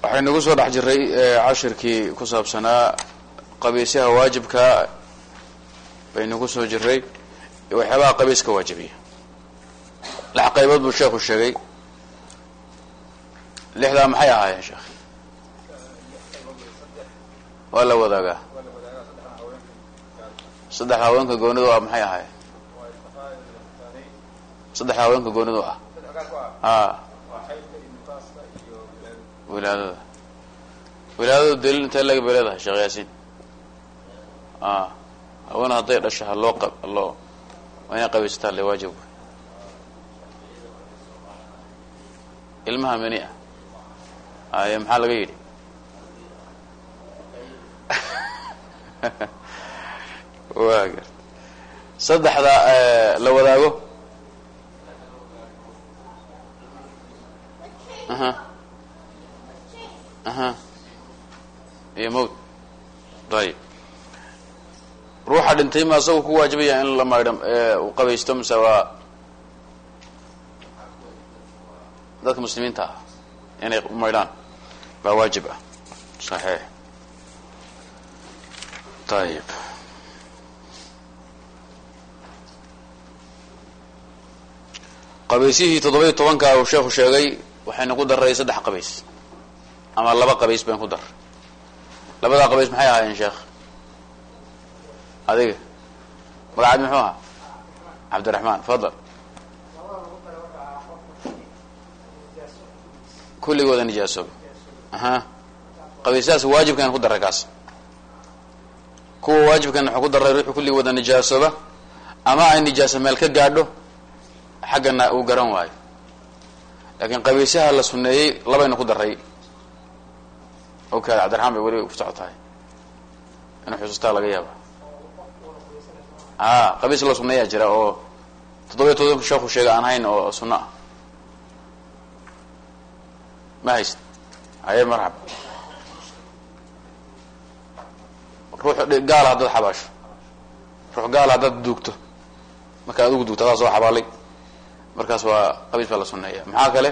waxaynu ku soo dhex jiray cashirkii ku saabsanaa qabiisyaha waajibka baynu ku soo jiray waxyaabaha qabiiska waajibiya lix qaybood buu sheekhu sheegay lixdaa maxay ahaayeen sheekh waa la wadaagaa saddexda haweenka goonidu ah maxay ahaayeen saddexda haweenka goonidu ah a wilaadada wilaadadu daliil intee laga bay leedahay sheekh yaasiin a haween hadday dhasho haloo q haloo waa inay qabaysataa le waajib ilmaha mani ah aye maxaa laga yidhi wa gar saddexda la wadaago aha aha iyo mawt ayib ruuxa dhintay ma asaga ku waajibaya in la maydho u qabaysto mise waa dadka muslimiinta ah inay maydhaan baa waajib ah saxiix ayib qabaysihii toddoba-iyo tobanka uu sheekhu sheegay waxaynu ku daray saddex qabays ama laba qabays bayn ku dar labadaa qabays maxay ahaayeen sheekh adiga magacaad muxuu ahaa cabdiraxmaan fadal kulligooda nijaasooba aha qabaysahaas waajibkan ku daray kaas kuwa waajibkan waxuu ku daray ruuxu kulligii wada nijaasooba ama ay nijaaso meel ka gaadho xaggana uu garan waayo laakiin qabaysaha la suneeyey labayna ku daray okaada cabdiraxmaan bay weli ku socotahay inuu xusuustaa laga yaaba a qabiis la suneeyaa jira oo toddoba iyo todobanka sheekhu sheega aan hayn oo sunno ah ma hayst haye marxab ruux gaala haddaad xabaasho ruux gaala haddaad duugto marka adigu duugto adaa soo xabaalay markaas waa qabiis baa la suneeya maxaa kale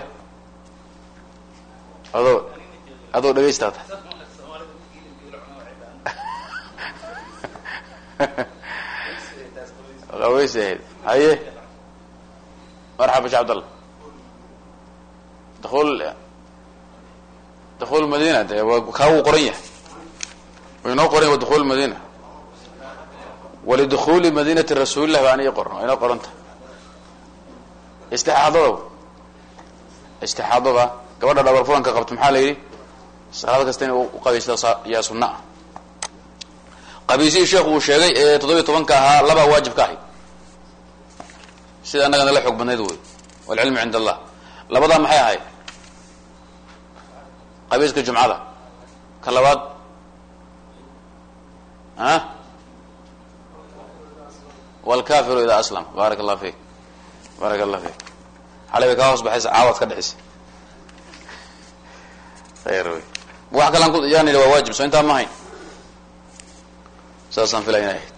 adoo adoo dhegaystaata qabays ahayd haye marxaba shee cabdallah daul dakhul madina de waa kaa wuu qoran yahay wa inoo qoran yahy wa dukhul madina walidukuli madinati rasuulilah baan ii qoran waa inoo qoranta istixaadada istixaadada gabadha dhabar fulanka qabto maxaa la yidhi salaad kasta inay uqabaysta yaa sunna ah qabiisihii sheekhu uu sheegay ee toddoba iyo tobanka ahaa labaa waajib ka ahayd sida annagana la xoog badnayd wey walcilmu cind allah labadaa maxay ahayd qabiiska jumcada ka labaad a walkafiru idaa aslam baarak allah fik baarak allah fik xalay bay kaa hoos baxaysa caawaad ka dhexisa ayr wey wax kalaan ku yaan idhi waa waajib soo intaa ma hayn saasaan filaya inay ahayd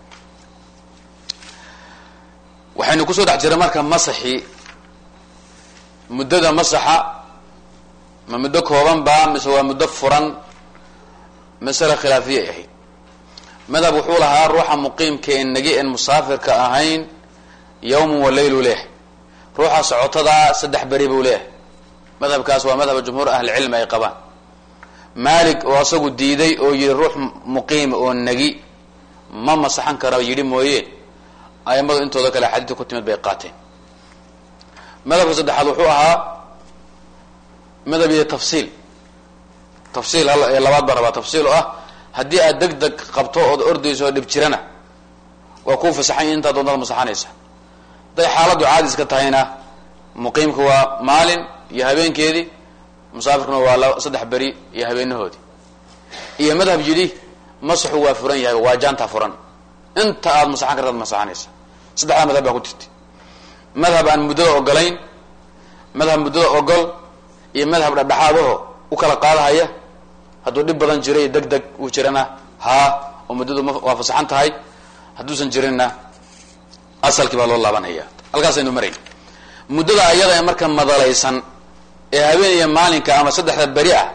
waxaynu kusoo dhex jiray marka masaxii muddada masaxa ma muddo kooban ba mise waa muddo furan masale khilaafiyay ahayd madhab wuxuu lahaa ruuxa muqiimka en nagi en musaafirka ahayn yawman wa laylu leh ruuxa socotadaa saddex beri buu leeyahay madhabkaas waa madhaba jumhuur ahlicilmi ay qabaan maalik oo asagu diiday oo yihi ruux muqiima oo nagi ma masaxan kara yidhi mooye aimadu intooda kale xadiidka ku timid bay qaateen madhabka saddexaad wuxuu ahaa madhab iyo tafsiil tafsiil ee labaad baa rabaa tafsiil oo ah haddii aad deg deg qabto ood ordayso oo dhib jirana waa kuu fasaxanya intaa doontaad masaxanaysa hadday xaaladdu caadiska tahayna muqiimka waa maalin iyo habeenkeedii musaafirkuna waa la saddex beri iyo habeenahoodii iyo madhab yidhi masaxu waa furan yahay waa jaanta furan inta aad masaxan kartaad masaxanaysa saddexdaa madhab baa ku jirtay madhab aan muddada ogolayn madhab muddada ogol iyo madhab dhadhexaadaho u kala qaadahaya hadduu dhib badan jiray deg deg uu jirana haa oo muddadu ma waa fasaxan tahay hadduusan jirinna asalkii baa loo laabanaya halkaasaynu marayn muddada ayada ee marka madalaysan ee habeen iyo maalinka ama saddexda beri ah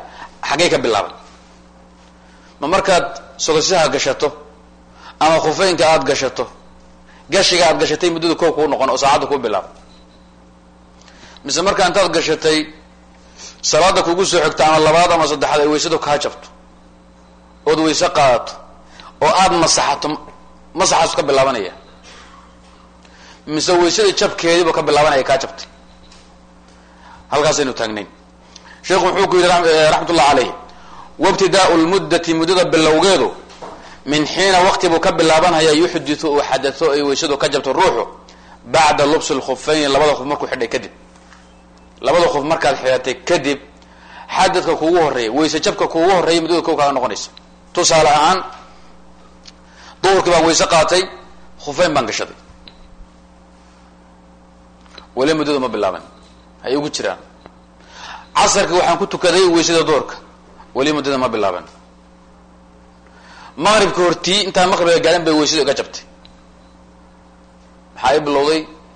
xaggay ka bilaaban ma markaad sogosyaha gashato ama khufeynka aada gashato gashiga aad gashatay muddada kow kuu noqon oo saacadda kuu bilaaba mise markaa intaad gashatay salaada kugu soo xigto ama labaad ama saddexaad ay weysadu kaa jabto ood weyse qaadato oo aada masaxato masaxaasu ka bilaabanaya mise weysadii jabkeediibu ka bilaabanaya kaa jabtay halkaasaynu taagnayn sheekhu wuxuu ku yidhi raxmat ullah caleyh wabtidaau lmuddati muddada bilowgeedu min xiina waqti buu ka bilaabanhayaa yuxditu uu xadao ay weysadu ka jabto ruuxu bacda lubsi lkhufayni labada khuf markuu xidhay kadib labada khuf markaad xidhatay kadib xadadka kugu horreeya weyse jabka kugu horreeya muddada kow kaaga noqonaysa tusaale ahaan duhurkii baan weyse qaatay khufeyn baan gashaday weli muddadu ma bilaaban hay ugu jiraan casarkii waxaan ku tukaday weysada duhurka weli muddada ma bilaaban maqribka hortii intaan maqribga gaarin bay weysada iga jabtay maxaa i bilowday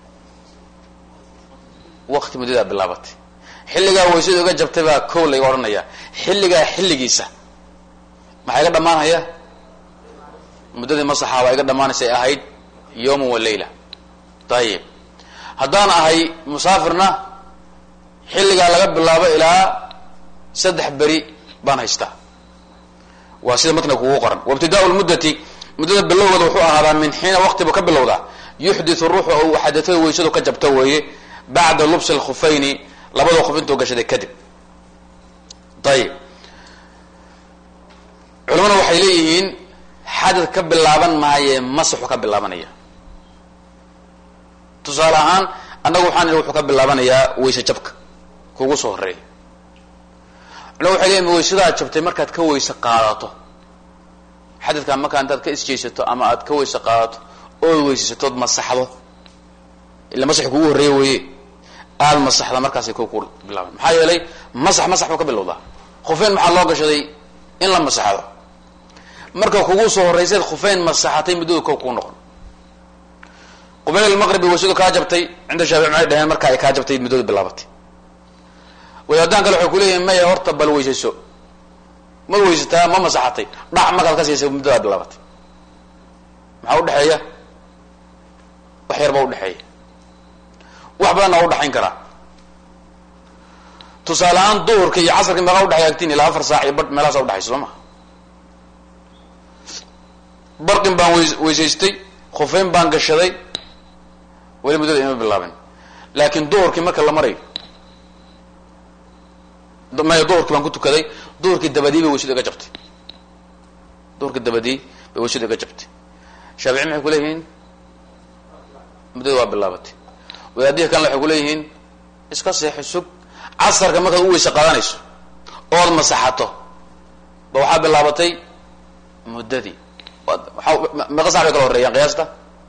waqti muddadaa bilaabatay xilligaa weysada iga jabtay baa kow layga odhanaya xilligaa xilligiisa maxaa iga dhammaanhaya muddadii masaxa baa iga dhammaanaysa ay ahayd yawman wa layla dayib haddaan ahay musaafirna xilligaa laga bilaabo ilaa saddex beri baan haystaa waa sida matniga kugu qoran wabtidaau lmuddati muddada bilowgeeda wuxuu ahaadaa min xiina waqtibu ka bilowdaa yuxditu ruuxu ou xadatada weysadu ka jabto weeye bacda lubsi lkhufayni labada khuf intuu gashaday kadib ayib culamada waxay leeyihiin xadad ka bilaaban maaye masaxu ka bilaabanaya tusaale ahaan annagu waxaan idhi wuxuu ka bilaabanayaa weyse jabka kugu soo horeeya culamada waxay leeyihin weysadaa jabtay markaad ka weyse qaadato xadadkaa markaa intaad ka isjeysato ama aad ka weyse qaadato ood weysasatood masaxdo ila masax kugu horreeya weeye aada masaxda markaasay ko ku bilaaban maxaa yeelay masax masax buu ka bilowdaa khufeyn maxaa loo gashaday in la masaxdo marka kugu soo horraysayd khufeyn masaxatay muddada kow kuu noqon qubayl maqribi weysadu kaa jabtay cinda shaafici maxay dhaheen marka ay kaa jabtay muddada bilaabatay wadaadaan kale waxay kuleeyihin maya horta bal weysayso ma weysataa ma masaxatay dhac markaad ka siisay muddadaa bilaabatay maxaa udhexeeya wax yar baa udhexeeya wax badanna waa udhaxayn karaa tusaale ahaan duhurka iyo casarka meeqaa udhexeya agtiin ilaa afar saac iyo bar meelahaasa udhexaysa soo ma barqin baan weys weysaystay khufeyn baan gashaday weli muddada ima bilaabin laakiin duhurkii marka la marayo maya duhurkii baan ku tukaday duhurkii dabadii bay weysadu iga jabtay duhurkii dabadii bay weysadu iga jabtay shaafici maxay kuleeyihiin muddada waa bilaabatay wadaadihi kanle waxay kuleeyihiin iska seexi sug casarka markaad u weyse qaadanayso ood masaxato ba waxaa bilaabatay muddadii waa meeqa sac bay kala horreeyaan qiyaasta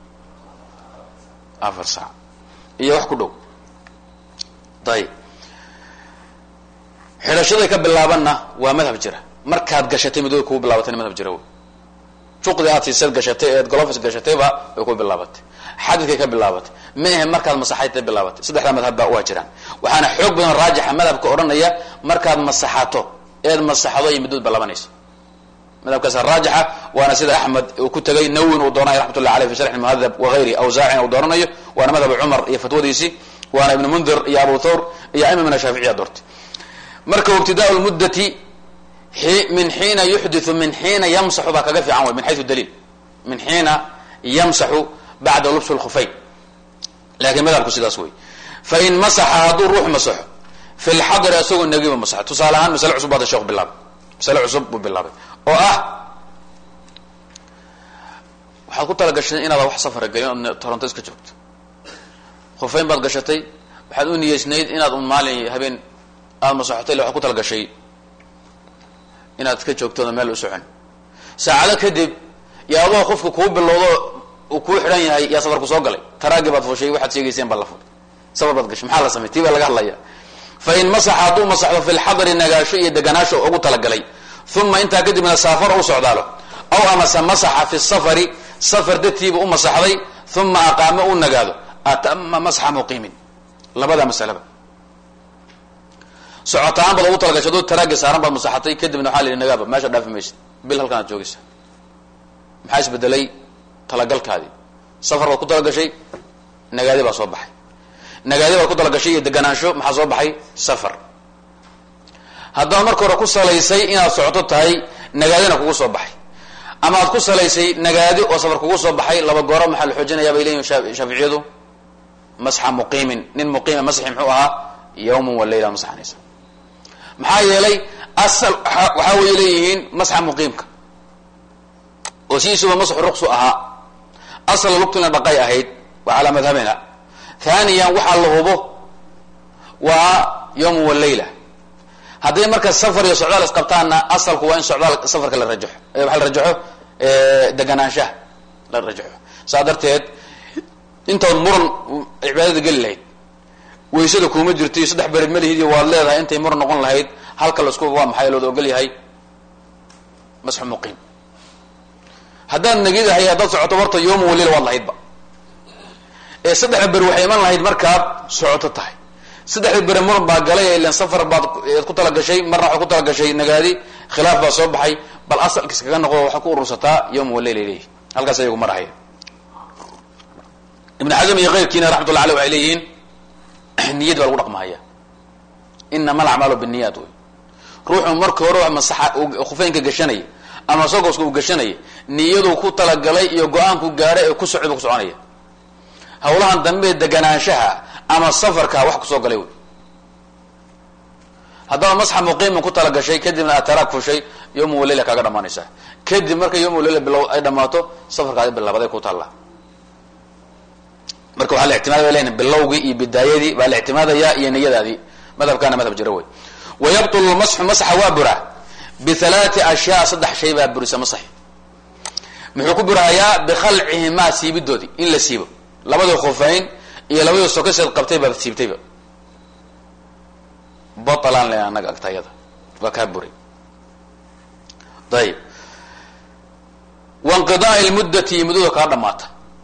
afar saac iyo wax ku dhow ayib xidhashaday ka bilaabanna waa madhab jira markaad gashatay muddada kugu bilaabatayna madhab jira wey juqdi aad siiseed gashatay eed golofis gashatayba way ku bilaabatay xadidkay ka bilaabatay ma ahe markaad masaxayta bilaabatay saddexdaa madhabba waa jiraan waxaana xoog badan raajixa madhabka odhanaya markaad masaxato eed masaxdo iyo muddada bilaabanayso madhabkaasa raajixa waana sida axmed uu ku tegay nawin uu doonay raxmat ullah aleyh fi sharxi muhadab wagayri awsaacin uu dooranayo waana madhab cumar iyo fatwadiisii waana ibnu mundir iyo abu thawr iyo aima min ashaaficiya doortay marka ibtidaa lmuddati min xiina yuxdiu min xiina yamsaxu baa kaga fiican way min xayu daliil min xiina yamsaxu bacda lubs lkhufayn lakin madhabku sidaas wey fain masaxa hadduu ruux masaxo fi lxadri isagoo negiba masaxo tusaale ahaan masale cusub baada sheekhu bilaabay masale cusub buu bilaabay oo ah waxaad ku tala gashatay inaada wax safara gelin ood toronto iska joogto khufayn baad gashatay waxaad u niyeysnayd inaad un maalin habeen aada masaxotay ille waxaad ku tala gashay inaad iska joogtooda meel u socon saacado kadib yaa adoo qofka kuu bilowdo uu kuu xidhan yahay yaa safarku soo galay taraagii baad fushay waxaad sheegayseen baa la fulay safar baad gashay maxaa la samay tii baa laga hadlaya fa in masaxa hadduu masaxdo fi lxadri nagaasho iyo deganaasho ugu talagalay uma intaa kadibna saafar u socdaalo aw amase masaxa fi safari safar dartiiba u masaxday uma aqaamo u nagaado atama masxa muqiimin labada masalaba socotaan baad ugu talagashay adoo taraagga saaran baad masaxatay kadibna waxaa la yidhi nagaaba meesha dhaafi maysid bil halkan aad joogaysa maxaa isbedelay talagalkaadii safar baad ku talagashay nagaadi baa soo baxay nagaadi baad ku talagashay iyo deganaansho maxaa soo baxay safar haddaad marka hore ku salaysay inaad socoto tahay nagaadina kugu soo baxay ama aad ku salaysay nagaadi oo safar kugu soo baxay laba gooro maxaa la xoojinayaa bay leeyihin shaaficiyadu masxa muqiimin nin muqiima masxi muxuu ahaa yawman wa layla masaxanaysa maxaa yeelay asal waxaa way leeyihiin masxa muqiimka oo sidiisuba masxu ruqsu ahaa asal lugtina dhaqay ahayd waa calaa madhabina thaniyan waxaa la hubo waa yawman wa layla hadday marka safar iyo socdaal isqabtaanna asalku waa in socdaal safarka la rajaxo waxa la rajaxo deganaanshaha la rajaxo saa darteed intaad muran cibaadada geli lahayd waysada kuuma jirto iyo saddex bered malihid iyo waad leedahay intay muran noqon lahayd halka lasku waa maxay looda ogol yahay masxu muqiim haddaad nagidahay haddaad socoto warta yooma walila waad lahaydba ee saddexda beri waxay iman lahayd markaad socoto tahay saddexda beri muran baa galay ilan safar baad ku talagashay marna waxaad ku talagashay nagaadi khilaaf baa soo baxay bal asalkiis kaga noqdo waxaad ku urursataa yowma waleyla leeyihi halkaas ayagu marahaya ibn xasm iyo keyrkiina raxmatullah aleh waxay leeyihiin niyad baa lagu dhaqmahaya inama alacmaalu binniyaat wey ruuxu marka hore masaxa khufeynka gashanaya ama sogoska uu gashanaya niyadu ku talagalay iyo go-aanku gaadhay ee ku socda bu ku soconaya hawlahan dambe deganaanshaha ama safarka wax kusoo galay wey haddaba masxa muqiiman ku talagashay kadibna aad taraag fushay yowma waleyla kaaga dhamaanaysaa kadib marka yowma waleyla bilow ay dhamaato safarkaadi bilaabaday ku taallaa marka waxaa la ictimaada bay leyihin bilowgii iyo bidaayadii baa la ictimaadaya iyo niyadaadii madhabkaana madhab jira wey wayabtulu masxu masxa waa buraa bialaati ashyaa saddex shay baa burisa masaxi muxuu ku burahayaa bikhalcihimaa siibidoodii in la siibo labadii khufayn iyo labadii sokaseed qabtay baad siibtayba batalaan len anaga agtayada waa kaa buray ayib wainqidaai lmuddati muddada kaa dhamaata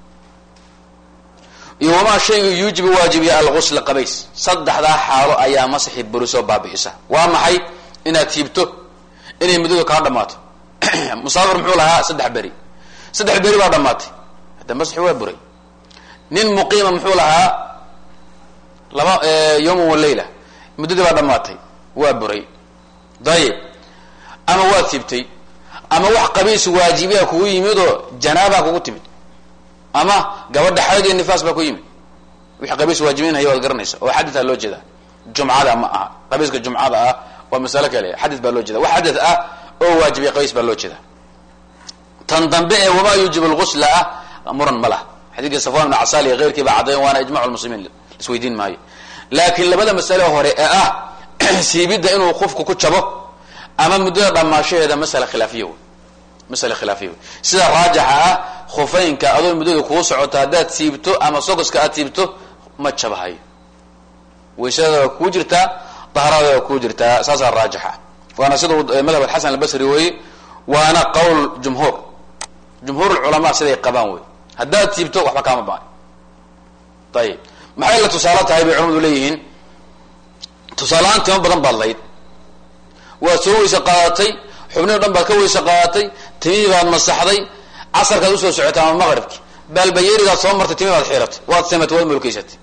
iyo wamaa shaygu yuujibu waajibiya algusla qabays saddexdaa xaalo ayaa masaxi burisoo baabi'isa waa maxay inaad siibto inay muddadu kaa dhamaato musaafir muxuu lahaa saddex beri saddex beri baa dhamaatay hadda masaxi waa buray nin muqiima muxuu lahaa laba yawman wa leyla muddadii baa dhamaatay waa buray dayib ama waad siibtay ama wax qabiis waajibiya kugu yimid oo janaabaa kugu timid ama gabadha xayd iyo nifaas baa ku yimid wixii qabiis waajibiinhaya waad garanaysa oo xaditha loo jeeda jumcada ma aha qabiiska jumcada ah waa masalo kale xadis baa loo jeeda wax xadith ah oo waajibiya qabiis baa loo jeeda tan dambe ee wamaa yuujib lgusla ah muran ma laha xadiidka safwan ibn casal iyo keyrkii baa caddayn waana ijmac lmuslimiin isweydiin maayo laakiin labada masale hore ee ah siibidda inuu qofku ku jabo ama muddada dhamaashaheeda masala khilaafiya wey masale khilaafiya wey sida raajixa ah khufeynka adoo muddada kuu socoto haddaad siibto ama sogoska aad siibto ma jabahayo waysadaada waa kuu jirtaa dahraada waa kuu jirtaa saasaa raajixa waana sida madhab alxasan albasri weeye waana qowl jumhuur jumhuur lculamaa siday qabaan wey haddaad siibto waxba kaama baan ayib maxay la tusaalo tahay bay culamadu leeyihiin tusaaleaan timo badan baad layd waad soo weyse qaadatay xubnihi o dhan baad ka weyse qaadatay timihii baad masaxday casarkaad usoo socotay ama maqribki baalbayeerigaad soo martay timi baad xiratay waad simatay waad mulkaysatay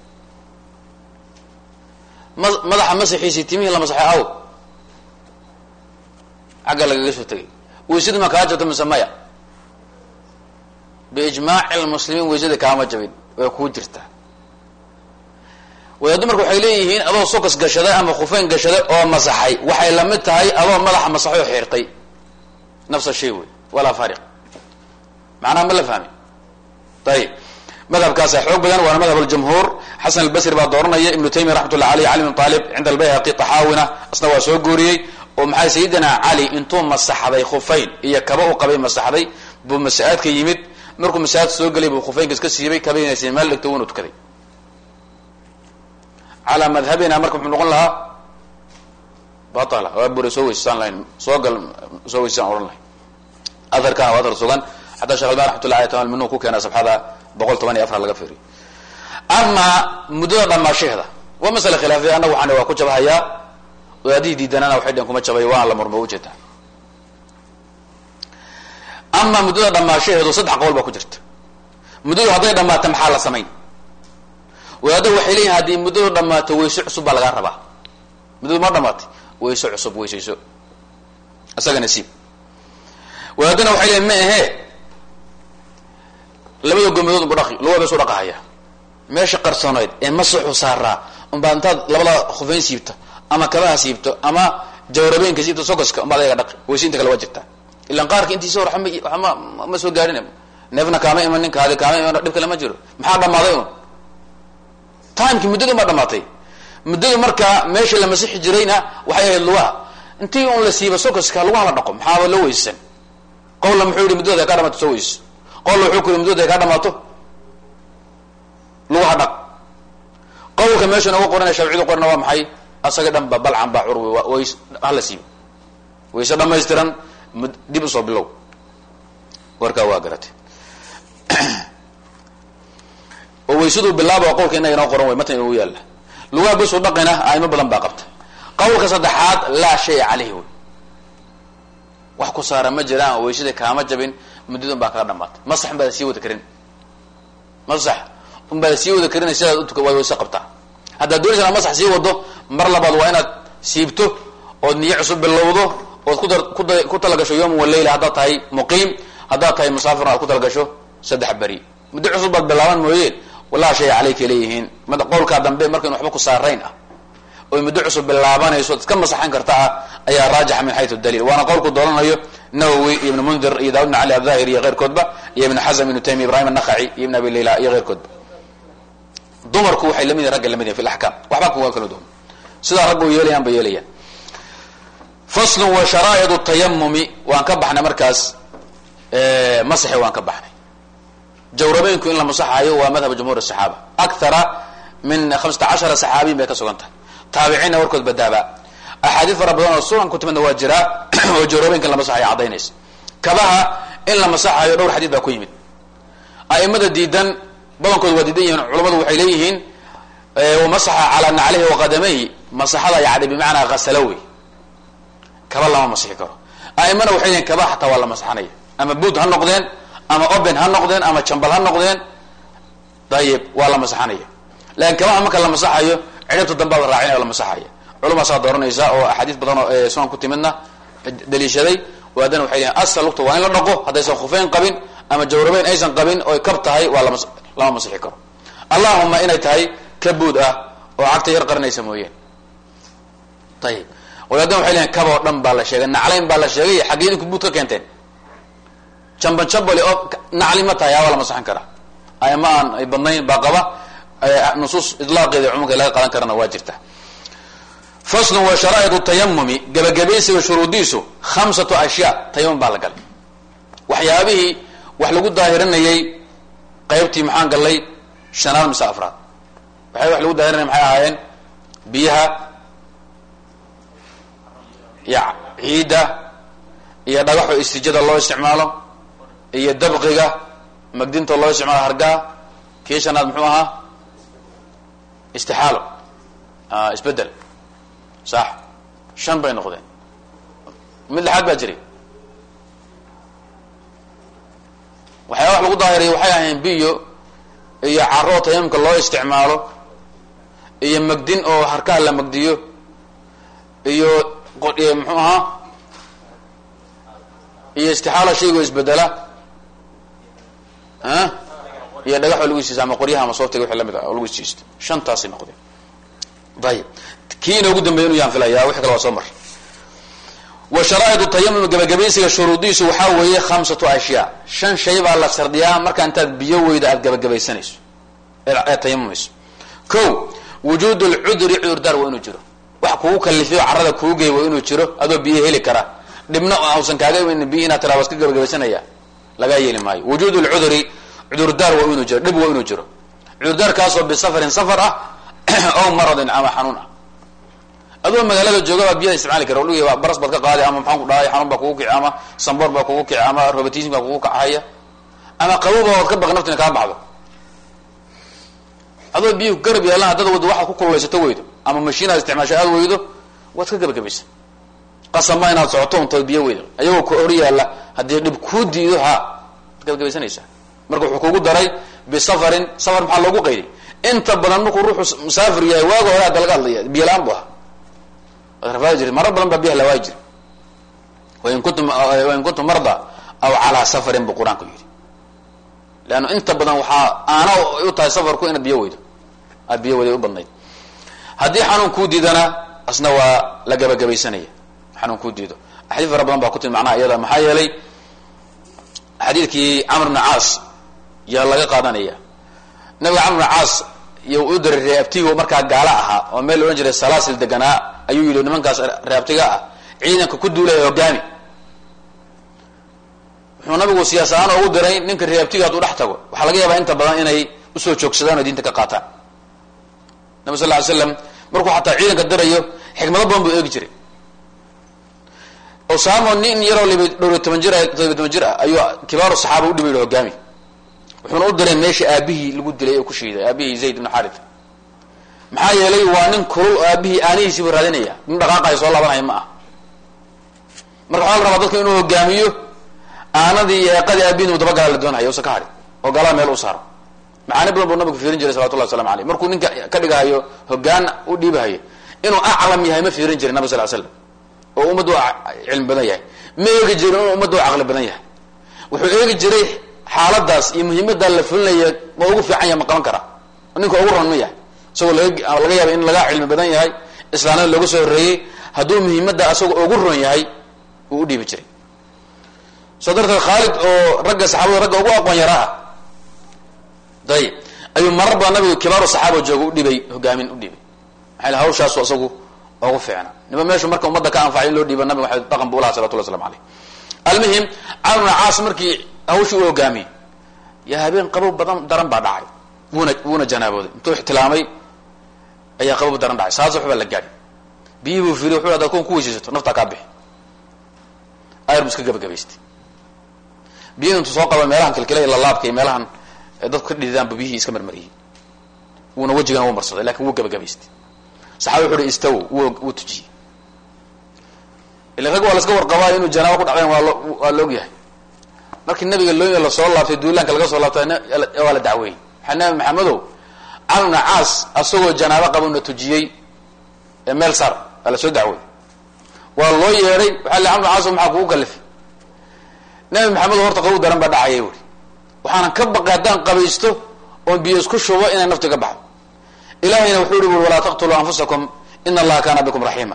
ma madaxa masaxiisii timihii la masaxay aw xagga lagaga soo tegay weysadii ma kaa jabto mise maya biijmaaci lmuslimiin weysada kaama jabin way kuu jirtaa wadaaddo marka waxay leeyihiin adoo sokas gashaday ama khufeyn gashaday oo masaxay waxay la mid tahay adoo madaxa masaxay oo xiirtay nafsa shay wey walaa fariq macnaha ma la fahmi ayib madhabkaasa xoog badan waana madhab aljumhuur xasan albasri baa dooranaya ibnu taymiya raxmatullah aleyh cali bin aalib cinda albayhaqi taxaawina asna waa soo gooriyey oo maxay sayidina cali intuu masaxday khufeyn iyo kaba u qabay masaxday buu masaadka yimid markuu masaajidka soo gelay buu khufeynka iska siibay kabaynas meel dhigto wuuna tukaday calaa madhabina marka muxuu noqon lahaa batala waa bure soo weysasaan lahayn soo gal soo weysasaan odhan lahayn aharkana waa athar sugan xataa shekh alban raxmatullah alay tamal minuu ku keena sabxada boqol toban iyo afar laga fiiriyo amaa muddada dhamaashaheeda waa masale khilaafiya annagu waxaan waa ku jabahayaa wadaadihii diidanana waxay dheen kuma jabay waana la murmo ujeedaa ama muddada dhamaashaheedu saddex qowl baa ku jirta muddadu hadday dhammaato maxaa la samayn wadaadda waxay leeyihin haddii muddadu dhammaato weyse cusub baa lagaa rabaa muddadu ma dhamaatay weyse cusub weysayso isaga nasiib wadaadana waxay leeyihin ma ahee labada gomadood unba dhaqi lugaa bes u dhaqahaya meesha qarsooneyd ee masaxu saaraa unbaa intaad labada khufeyn siibto ama kabaha siibto ama jawrabeenka siibto sokoska unbaad ayaga dhaqi weyse inta kale waa jirtaa ilan qaarka intiisa hor wama ma soo gaarin neefna kaama iman ninkaadi kaama iman dhib kale ma jiro maxaa dhammaaday un timeki muddadu ma dhamaatay muddadu markaa meesha la masixi jirayna waxay ahayd lugaha intii un la siiba sokoska lugaha la dhaqo maxaaba loo weysan qowlla muxuu yihi muddada kaa dhamaato soo weyso qowlla wuxuu ku yihi muddada kaa dhamaato lugaha dhaq qowlka meesha nooga qorana shaaficiyadu qorana waa maxay asaga dhan ba balcan baa curwi ways hala siibo wayse dhamaystiran dib usoo bilow warkaa waa garatay oo waysaduu bilaaba qowlka inaga inoo qoran way matan inoogu yaalla lugaha basuu dhaqina aimo badan baa qabta qowlka saddexaad laa shaya caleyhi wey wax ku saara ma jiraan oo waysada kaama jabin muddadan baa kaga dhamaatay masax unbaada sii wada karin masax unbaada sii wada karin sidaad utuka waad wayse qabtaa haddaad doonaysa inaad masax sii wado mar labaad waa inaad siibto ood niyo cusub bilowdo ood ku ku talagasho yawman waleyla haddaad tahay muqiim haddaad tahay musaafirna aad ku talagasho saddex beri muddo cusub baad bilaaban mooyeen walaa shay caleyka leeyihiin qowlkaa dambe markayn waxba ku saarayn ah oy muddo cusub bilaabanayso iska masaxan karta ah ayaa raajixa min xayu daliil waana qowlku doolanayo nawowi iyo ibn mundir iyo daawud bn cali abdahir iyo keyrkoodba iyo ibn xazm ibnu taymiya ibrahim anakhaci iyo ibn abi layla iyo keyrkoodba dumarku waxay lamid yihin ragga lamid yihin fi laxkaam waxba kuwa kala duwan sidaa raggu yeelayaan bay yeelayaan faslu wa sharaa'id tayamumi waan ka baxnay markaas masaxi waan ka baxnay jawrabeynku in la masaxayo waa madhab jumhur saxaaba akthara min hamsata cashara saxaabiyin bay ka sugan tahay taabiciinna warkood badaaba axaadiis fara badan oo sunan ku timidna waa jiraa oo jawrabeynka in la masaxayo caddaynaysa kabaha in la masaxayo dhowr xadiid baa ku yimid a'imada diidan badankood waa diidan yihiin culamadu waxay leeyihiin masaxa calaa naclihi waqadamayhi masaxada yani bimacnaa hasala wey kaba lama masixi karo a'imana waxay leeyihin kaba xataa waa la masaxanaya ama buud ha noqdeen ama oben ha noqdeen ama jambal ha noqdeen dayib waa la masaxanaya lakin kabaha marka la masaxayo cidhibta dambaad raacinaya la masaxaya culumaasaa dooranaysa oo axaadiis badan oo sunan ku timidna daliishaday waadana waxay leeyihin asal lugta waa in la dhaqo haddaysan khufeyn qabin ama jawrabeyn aysan qabin oy kab tahay waa lama lama masixi karo allahuma inay tahay ka buud ah oo cagta yar qarinaysa mooyeen ayib wadaadana waxay leeyihin kab oo dhan baa la sheegay naclayn baa la sheegay xaggee idinku buud ka keenteen jamban jambali oo nacli ma tahay waa la masaxan karaa ayama aan ay badnayn baa qaba nusuus idlaaqeeda cumuumka laga qadan karana waa jirta faslun wa sharaa'id tayamumi gabagabaysiga shuruudiisu khamsatu ashyaa tayamum baa la galay waxyaabihii wax lagu daahirinayay qaybtii maxaan gallay shanaad mise afraad waxay wax lagu daahirinaya maxay ahaayeen biyaha iyo ciidda iyo dhagaxo istijada loo isticmaalo iyo dabqiga magdinta loo isticmaalo hargaha kii shanaad muxuu ahaa istixaalo isbedel sax shan bay noqdeen mid lixaad baa jiray waxyaaba wax lagu daahiriya waxay ahayn biyo iyo caro oo tayamumka loo isticmaalo iyo magdin oo harkaha la magdiyo iyo muxuu ahaa iyo istixaala shaygoo isbedela iyo dhagax oo lagu isiisto ama qoryaha ama sooftiga wixii lamid ah oo lagu isiisto shantaasay noqdeen ayib kii inoogu dambeya inu yaan filaya wixi kale waa soo mar wa sharaa'id tayamum gabagabaysiga shuruudiisu waxaa weeye khamsatu ashyaa shan shay baa la shardiyaa markaa intaad biyo weyda aada gabagabaysanayso ee tayamumayso ko wujuud lcudri cudurdaar waa inuu jiro wax kugu kalifiyo carada kuu gey waa inuu jiro adoo biyo heli kara dhibna ausan kaaga imanin biyo inaad tiraa waska gabagabaysanaya lagaa yeeli maayo wujuud lcudri cudurdaar waa inuu jiro dhib waa inuu jiro cudurdaarkaasoo bisafarin safar ah ow maradin ama xanuun ah adoo magaalada jooga baa biyaha isticmaali kara lug baras baad ka qaadi ama maxaan ku dhahay xanuun baa kugu kici ama samboor baa kugu kici ama robotism baa kugu kacahaya ama qaboba waad ka baqi naftina kaa baxdo adoo biyuhu garab yaalaan haddada wado waxaad ku kululaysato weydo ama mashiin aad isticmaasho aad weydo waad ka gebagabaysa qasama inaad socoto untood biyo weyda ayagoo ku hor yaalla haddii dhib kuu diido ha waad gebagabaysanaysaa marka wuxuu kugu daray bisafarin safar maxaa loogu qayday inta badan markuu ruuxu musaafir yahay waaga hore hadda laga hadlaya biyo la-aan bu ahaa waad rafaadi jirta marar badan baa biyaha lawaayi jira wain kuntum wain kuntum marda aw calaa safarin buu qur-aanku yidhi leanna inta badan waxaa aana u tahay safarku inaad biyo weydo aad biyo weyday u badnayd haddii xanuun kuu diidana asna waa la gabagabaysanaya xanuun kuu diido axaadiis fara badan baa ku timi macnaha iyada maxaa yeelay xadiidkii camr bna caas yaa laga qaadanaya nabiga camr bna caas iyo u diray reeabtigo markaa gaala ahaa oo meel la odhan jiray salaasil deganaa ayuu yidhi nimankaas reeabtiga ah ciidanka ku duulaya hogaami wuxuu nabigu siyaas ahaan ugu diray ninka reeabtiga hadduu dhex tago waxaa laga yaabaa inta badan inay usoo joogsadaan oo diinta ka qaataan nabi sal ly slam markuu xataa ciidanka dirayo xikmado badan buu eegi jiray osamo nin yaroo lib dhowriy toban jir todobiy toban jir ah ayuu kibaaru saxaaba u dhiba yidhi hogaami wuxuuna u diray meesha aabihii lagu dilay oo ku shiiday aabihii zayd ibnu xarit maxaa yeelay waa nin kulul oo aabihii aanihiisiibu raadinaya nin dhaqaaqayo soo laabanaya ma ah marka waxaa la rabaa dadka inuu hogaamiyo aanadii iyo eeqadii aabihin uu dabagala la doonhayo usa ka hadhin oo galaa meel u saaro macaani badan buu nabigu fiirin jiray salawatullah waslamu aleyh markuu ninka ka dhigahayo hogaan u dhiibahayo inuu aclam yahay ma fiirin jirin nabi sal slam oo ummaddu cilmi badan yahay ma eegi jirin inuu ummaddu caqli badan yahay wuxuu eegi jiray xaaladaas iyo muhiimaddaa la fulinaya ma ugu fiican yahay ma qaban karaa ninka ugu ron ma yahay isagoo laga laga yaaba in laga cilmi badan yahay islaamnada looga soo horreeyey hadduu muhiimadda asagoo ugu ron yahay uu u dhiibi jiray soo darteed khaalid oo ragga saxaabada ragga ugu aqoon yaraa ah ayib ayuu marar badan nabigu kibaaru saxaaba jooga u dhibay hogaamin u dhibay maxaa hawshaasu isagu ugu fiicna niba meeshu marka ummadda ka anfacay in loo dhiiba nabiga waa dhaqan bu ulaha salawatullah waslamu aleyh almuhim camr bna caas markii hawshii u hogaamiyey yaa habeen qabow badan daran baa dhacay wuuna wuuna janaabooday intuu ixtilaamay ayaa qabow daran dhacay saas waxbaa la gaadhi biyihii buu fiiriy wuxu hadaad kun ku weysaysato naftaa kaa bixi ayar bu iska gabagabaystay biyihi intuu soo qaba meelahan kilkila ila laabka iyo meelahan dadku ka dhididaanba biyihii iska marmariyey wuuna wejigana wuu marsaday lakin wuu gabagabaystay saxabi wuxu uhi istaw wuu tujiyey ila rag waa laska warqabaa inuu janaabo ku dhacdayn waa waa la og yahay markii nabiga looya lasoo laabtay duulaanka laga soo laabtay waa la dacweeyey maxaa nabi maxamedow camr bna caas asagoo janaabo qaba na tujiyey meel sar waa lasoo dacweeyey waa loo yeedhay waxaa li camr bna caas maxaa kugu kalifay nabi maxamedo horta qabow daran baa dhacaya uri waxaanan ka baqay haddaan qabaysto oon biyo isku shubo inay nafti ka baxdo ilahayna wuxuu ihi uri walaa taqtuluu anfusakum ina allaha kaana bikum raxiima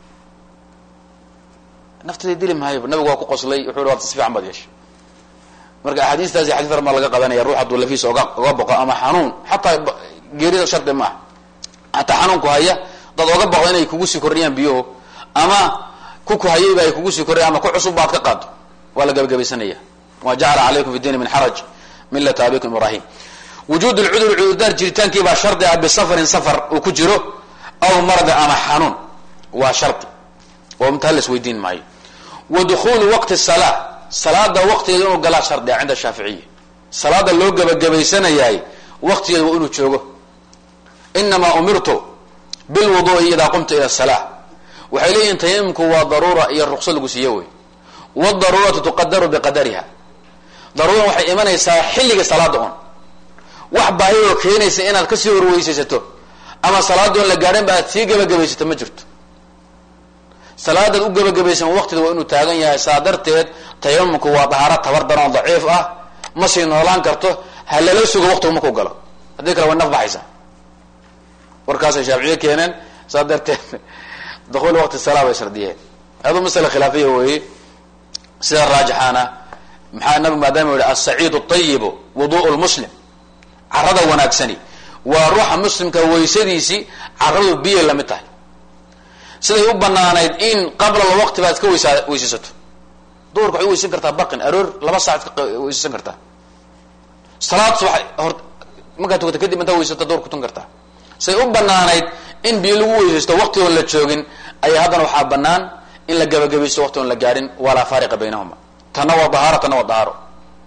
naftada dili maayo nabigu waa ku qoslay wuxuu hi waad si fiican baad yeeshay marka axaadiistaasi xadis far maa laga qadanaya ruux hadduu lafiisa oga oga boqo ama xanuun xataa geerida shardi maaha hataa xanuunku haya dad oga boqdo inay kugu sii kordhiyaan biyuhu ama ku kuhayayba ay kugu sii kordhiyan ama ku cusub baad ka qaado waa la gabagabaysanaya wa jacala calaykum fi diini min xaraj milata abikum ibrahim wujuud lcuduri cudurdaar jiritaankii baa shardi ah bisafarin safar uu ku jiro aw mardi ama xanuun waa shardi oo intaa la isweydiin maayo wa dukhulu waqti salaa salaada waqtigeeda inuu galaa shardi ah cinda shaaficiya salaada loo gabagabaysanayahay waqtigeeda waa inuu joogo inamaa umirtu bilwudu'i idaa qumta ila salaa waxay leeyihin tayamumku waa daruura iyo ruqso lagu siiyo wey wadaruuratu tuqadaru biqadariha daruuran waxay imanaysaa xilliga salaada un wax baahiyoo keenaysa inaad kasii horweysaysato ama salaada oon la gaadhan ba aad sii gabagabaysato ma jirto salaadaad u gabagabaysan waqtida waa inuu taagan yahay saa darteed tayamumku waa dahaaro tabar daran oo daciif ah ma sii noolaan karto ha lala sugo waqtigu markuu galo haddii kale way naf baxaysaa warkaasay shaaficiye keeneen saa darteed dukuul waqti salaa bay shardiyeen adu masala khilaafiya weeye sida raajixaana maxaa nabigu maadaama yihi asaciidu ayibu wudu'u lmuslim carada wanaagsani waa ruuxa muslimka weysadiisii caradu biyay lamid tahay siday u banaanayd in qabla lwaqti baad iska weysaa weysaysato duhurka waxay weysan kartaa baqin aroor laba saac iska weysaysan kartaa salaad subax hor markaad tukata kadib intaa weysato duhur kutan kartaa siday u banaanayd in biyo lagu weysaysto waqti oon la joogin ayaa haddana waxaa banaan in la gabagabaysto waqti oon la gaadhin walaa faariqa baynahuma tanna waa dahaaro tanna waa dahaaro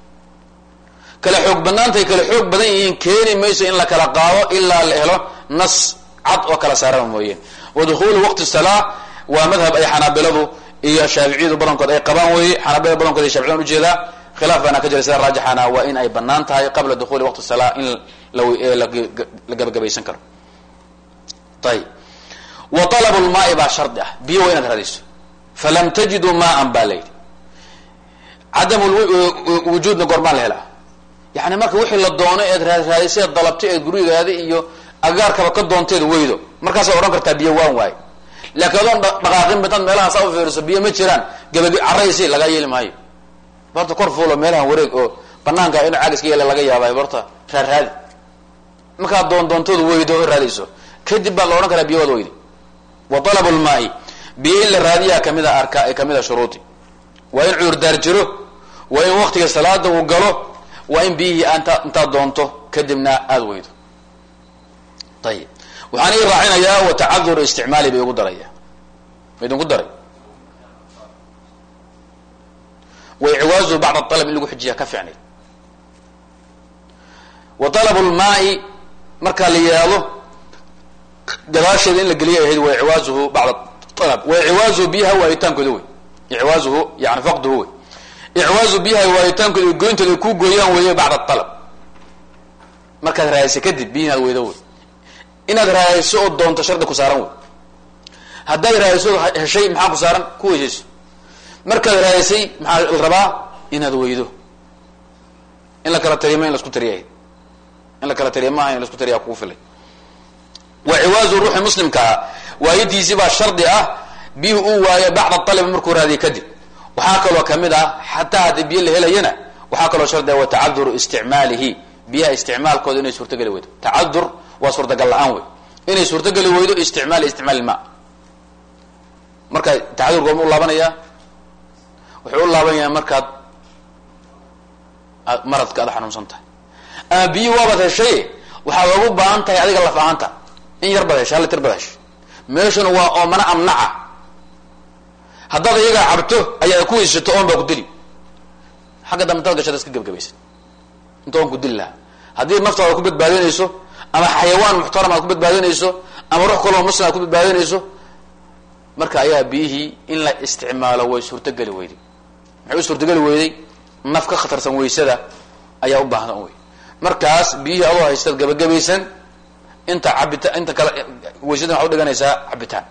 kala xoog banaantay kala xoog badan yihiin keeni mayso in la kala qaado ilaa la helo nas cad oo kala saaraba mooyeen wa dukhulu waqti salaa waa madhab ay xanaabiladu iyo shaaficiyadu badankood ay qabaan weye xanaabilada badankood ay shaficiyaan ujeedaa khilaaf baana ka jira sida raajixana waa in ay banaan tahay qabla dukhuli waqti salaa in la gabagabaysan karo ayib wa talabu lmaai baa shardi ah biyo waa inaad raadayso falam tajiduu maan baa la yidhi cadam wujuudna goormaan la helaa yani marka wixii la doono eed raaraadisay eed dalabtay eed gurigaada iyo agaarkaba ka doonteed weydo markaasaa odhan kartaa biyo waan waayo laakiin adoon dhaqaaqin bitaad meelahaas u fiiriso biyo ma jiraan gabag caraysi lagaa yeeli maayo barta kor fuulo meelahan wareeg oo banaanka inu caagiska yeela laga yaabay barta raarraadi markaad doon doontooda weydo o raadayso kadib baa la odhan karaa biyo waad weyday wa talabu lmaai biyo in la raadiyaa kamida arka kamid a shuruudi waa in cudurdaar jiro waa in waktiga salaada uu galo waa in biyihii anta intaad doonto kadibna aada weydo ayib waxaan ii raacinayaa wa tacadur isticmaali bay igu daraya ma idinku daray wa icwaazu bacd alab in lagu xijiya ka ficnay wa talabu lmaai markaa la yihahdo gadaasheeda in la geliya ahayd wa icwaazuhu bacd alab wa icwaazuhu biyaha waayitaankooda wey icwaazuhu yani faqduhu wey icwaazu biyaha waayitaankooda goyntooda ay ku gooyaan weeye bacd alab markaad raadaysa kadib biyihi inaad weydo wey inaad raadayso oo doonto shardi ku saaran wey haddaad raadayso heshay maxaa ku saaran ku weysayso markaad raadaysay maxaa la rabaa inaad weydo in la kala tariya ma in lasku tariya in la kala tariya maaha in lasku tariya kugu filay wa ciwaazu ruuxi muslimkaa waayadiisi baa shardi ah biyuhu uu waayo bacda alab markuu raadiya kadib waxaa kaloo kamid ah xataa haddii biyo la helayana waxaa kaloo shardi ah wa tacaduru isticmaalihi biyaha isticmaalkooda inay suurtageli weydo tacadur waa suurtagal la-aan wey inay suurtageli weydo isticmaal isticmaal ilma marka tacadur goorma u laabanayaa wuxuu u laabanayaa markaad maradka aad xanuunsan tahay ama biyi waabaad heshay waxaad ogu baahan tahay adiga laf ahaanta in yar baad heshay hal litir baad heshay meeshuna waa oomana amnaca haddaad iyagaa cabto ayaa ku weysato oon baa ku dili xagga dambe intaad gashada iska gebgabaysa inta oon ku dili lahaa haddii naftaada ku badbaadinayso ama xayawaan muxtaram aad ku badbaadinayso ama ruux kaloo muslim aad ku badbaadinayso marka ayaa biyihii in la isticmaalo way suurtogeli weyday maxay u suurtogeli weyday naf ka khatarsan weysada ayaa u baahda wey markaas biyihii adoo haystaad gabagabaysan inta cabita inta kale weysadan waxaa udhiganaysaa cabitaan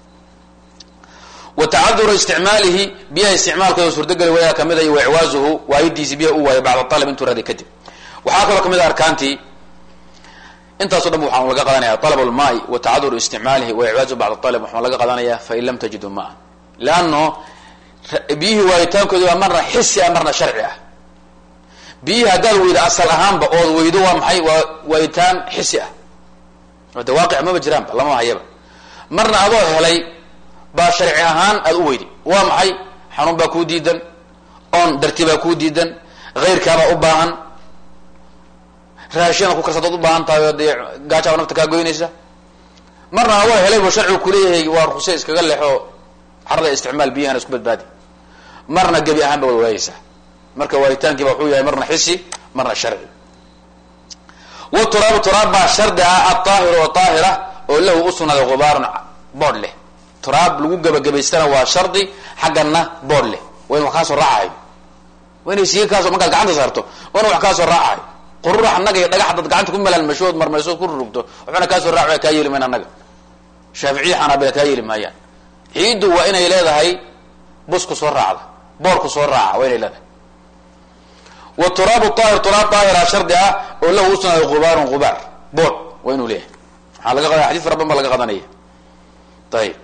wa tacaduru isticmaalihi biyaha isticmaalkooda suurtogeli weydaa kamid ay wa icwaazuhu waayidiisi biyaha u waayo bacda alab intuu raday kadib waxaa kaloo kamid a arkaantii intaaso dhan waxaan laga qadanaya alab lmaai wa tacaduru isticmaalihi wa icwaazu bacd alab waxaan laga qadanaya fain lam tajiduu maan leano biyihii waayitaankooda waa marna xisi ah marna sharci ah biyihii haddaad weydo asal ahaanba ood weydo waa maxay waa waayitaan xisi ah de waaqic maba jiraanba lama hayaba marna adoo helay baa sharci ahaan aad u weyday waa maxay xanuun baa kuu diidan oon darti baa kuu diidan hayrkaabaa u baahan raashina ku karsadaad u baahan tahay oo dee gaajaaba nafta kaa goynaysa marna adoo helay bu sharcigu kuleeyahay waa rukse iskaga lexo carada isticmaal biyahana isku badbaadi marna gebi ahaan ba wad waayeysaa marka waayitaankiiba wuxuu yahay marna xisi marna sharci wa turaabu turaab baa shardi ah aaahiru oo aahira oo lahu usugnaaday gubaarun boodh leh turaab lagu gebagabaystana waa shardi xaggana boodh leh waa in wax kaasoo raacayo waa inay siiga kaaso markaad gacanta saarto waa in wax kaasoo raacayo qururax annaga iyo dhagax dad gacanta ku malaalmashood marmaysood ku rurugto waxbana kaasoo raac kaa yeeli mayn annaga shaaficiya xanaabila kaa yeeli maayaan ciiddu waa inay leedahay busku soo raacda boorku soo raaca waa inay leedahay wa turaabu aahir turaab aahira shardi ah oo lahu usugnaaday gubaarun gubaar boor waa inuu leeyahay waxaa laga qadanaya xadis fara badan baa laga qadanaya ayib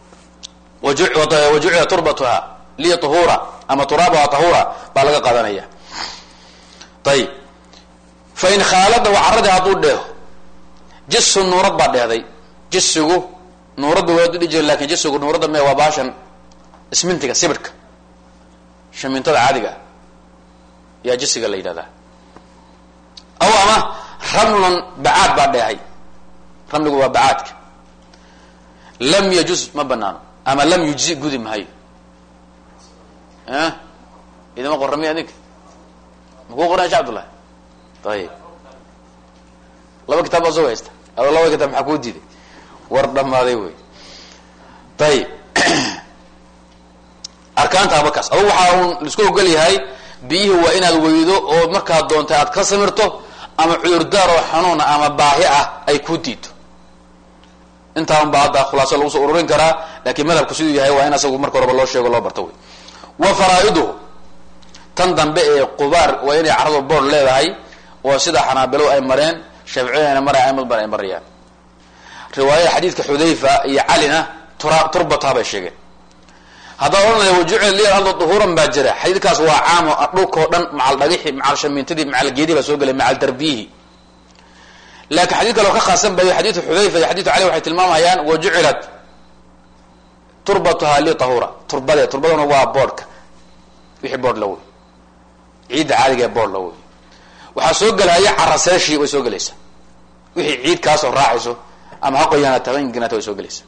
wa jucila turbatuha liya tahura ama turaabuha tahura baa laga qadanaya ayib fa in khaalada waa carradii hadduu dheeho jisu nuurad baa dheehday jisigu nuuradda waa udhi jira lakin jisigu nuuradda me waa baashan ismintiga sibirhka shamintada caadiga ah yaa jisiga la yidhahdaa aw ama ramlun bacaad baa dheehay ramligu waa bacaadka lam yajuz ma banaano ama lam yujzi gudi mahayo idima qorami adinka makuu qoran sha abdullahi ayib laba kitaab baa soo haysta ado laba kitaab maxaa kuu diiday war dhamaaday wey ayib arkaantaaba kaas adugu waxaa un laisku ogol yahay biyihii waa inaad weydo oo markaad doontay aad ka samirto ama cudurdaar oo xanuuna ama baahi ah ay ku diido intaan ba hadda khulaaso lagu soo ururin karaa laakiin madhabku siduu yahay waa in asagu marka horeba loo sheego loo barto wey wa faraa'iduhu tan dambe ee qubaar waa inay caradu boord leedahay oo sida xanaabilo ay mareen shaaficiyana mara aimad ban ay marayaan riwaayada xadiidka xudayfa iyo calina tura turbata bay sheegeen haddaan odhanaya wajucil li ardu duhuuran baa jira xadiidkaas waa caamo dhulkao dhan macal dhagixi macal shamiintadii macal geedi baa soo gelay macal darbiyihi laakiin xadid kale oo ka khaasan bayo xadiidu xudayfa iyo xadiidu cali waxay tilmaamayaan wajucilat turbatuha li tahura turbade turbaduna waa boodhka wixii boodh la wey ciidda caadiga ee boodh la wey waxaa soo gelaya caraseeshii way soo gelaysaa wixii ciid kaasoo raacayso ama ha qoyaanaata haba inginaata way soo gelaysaa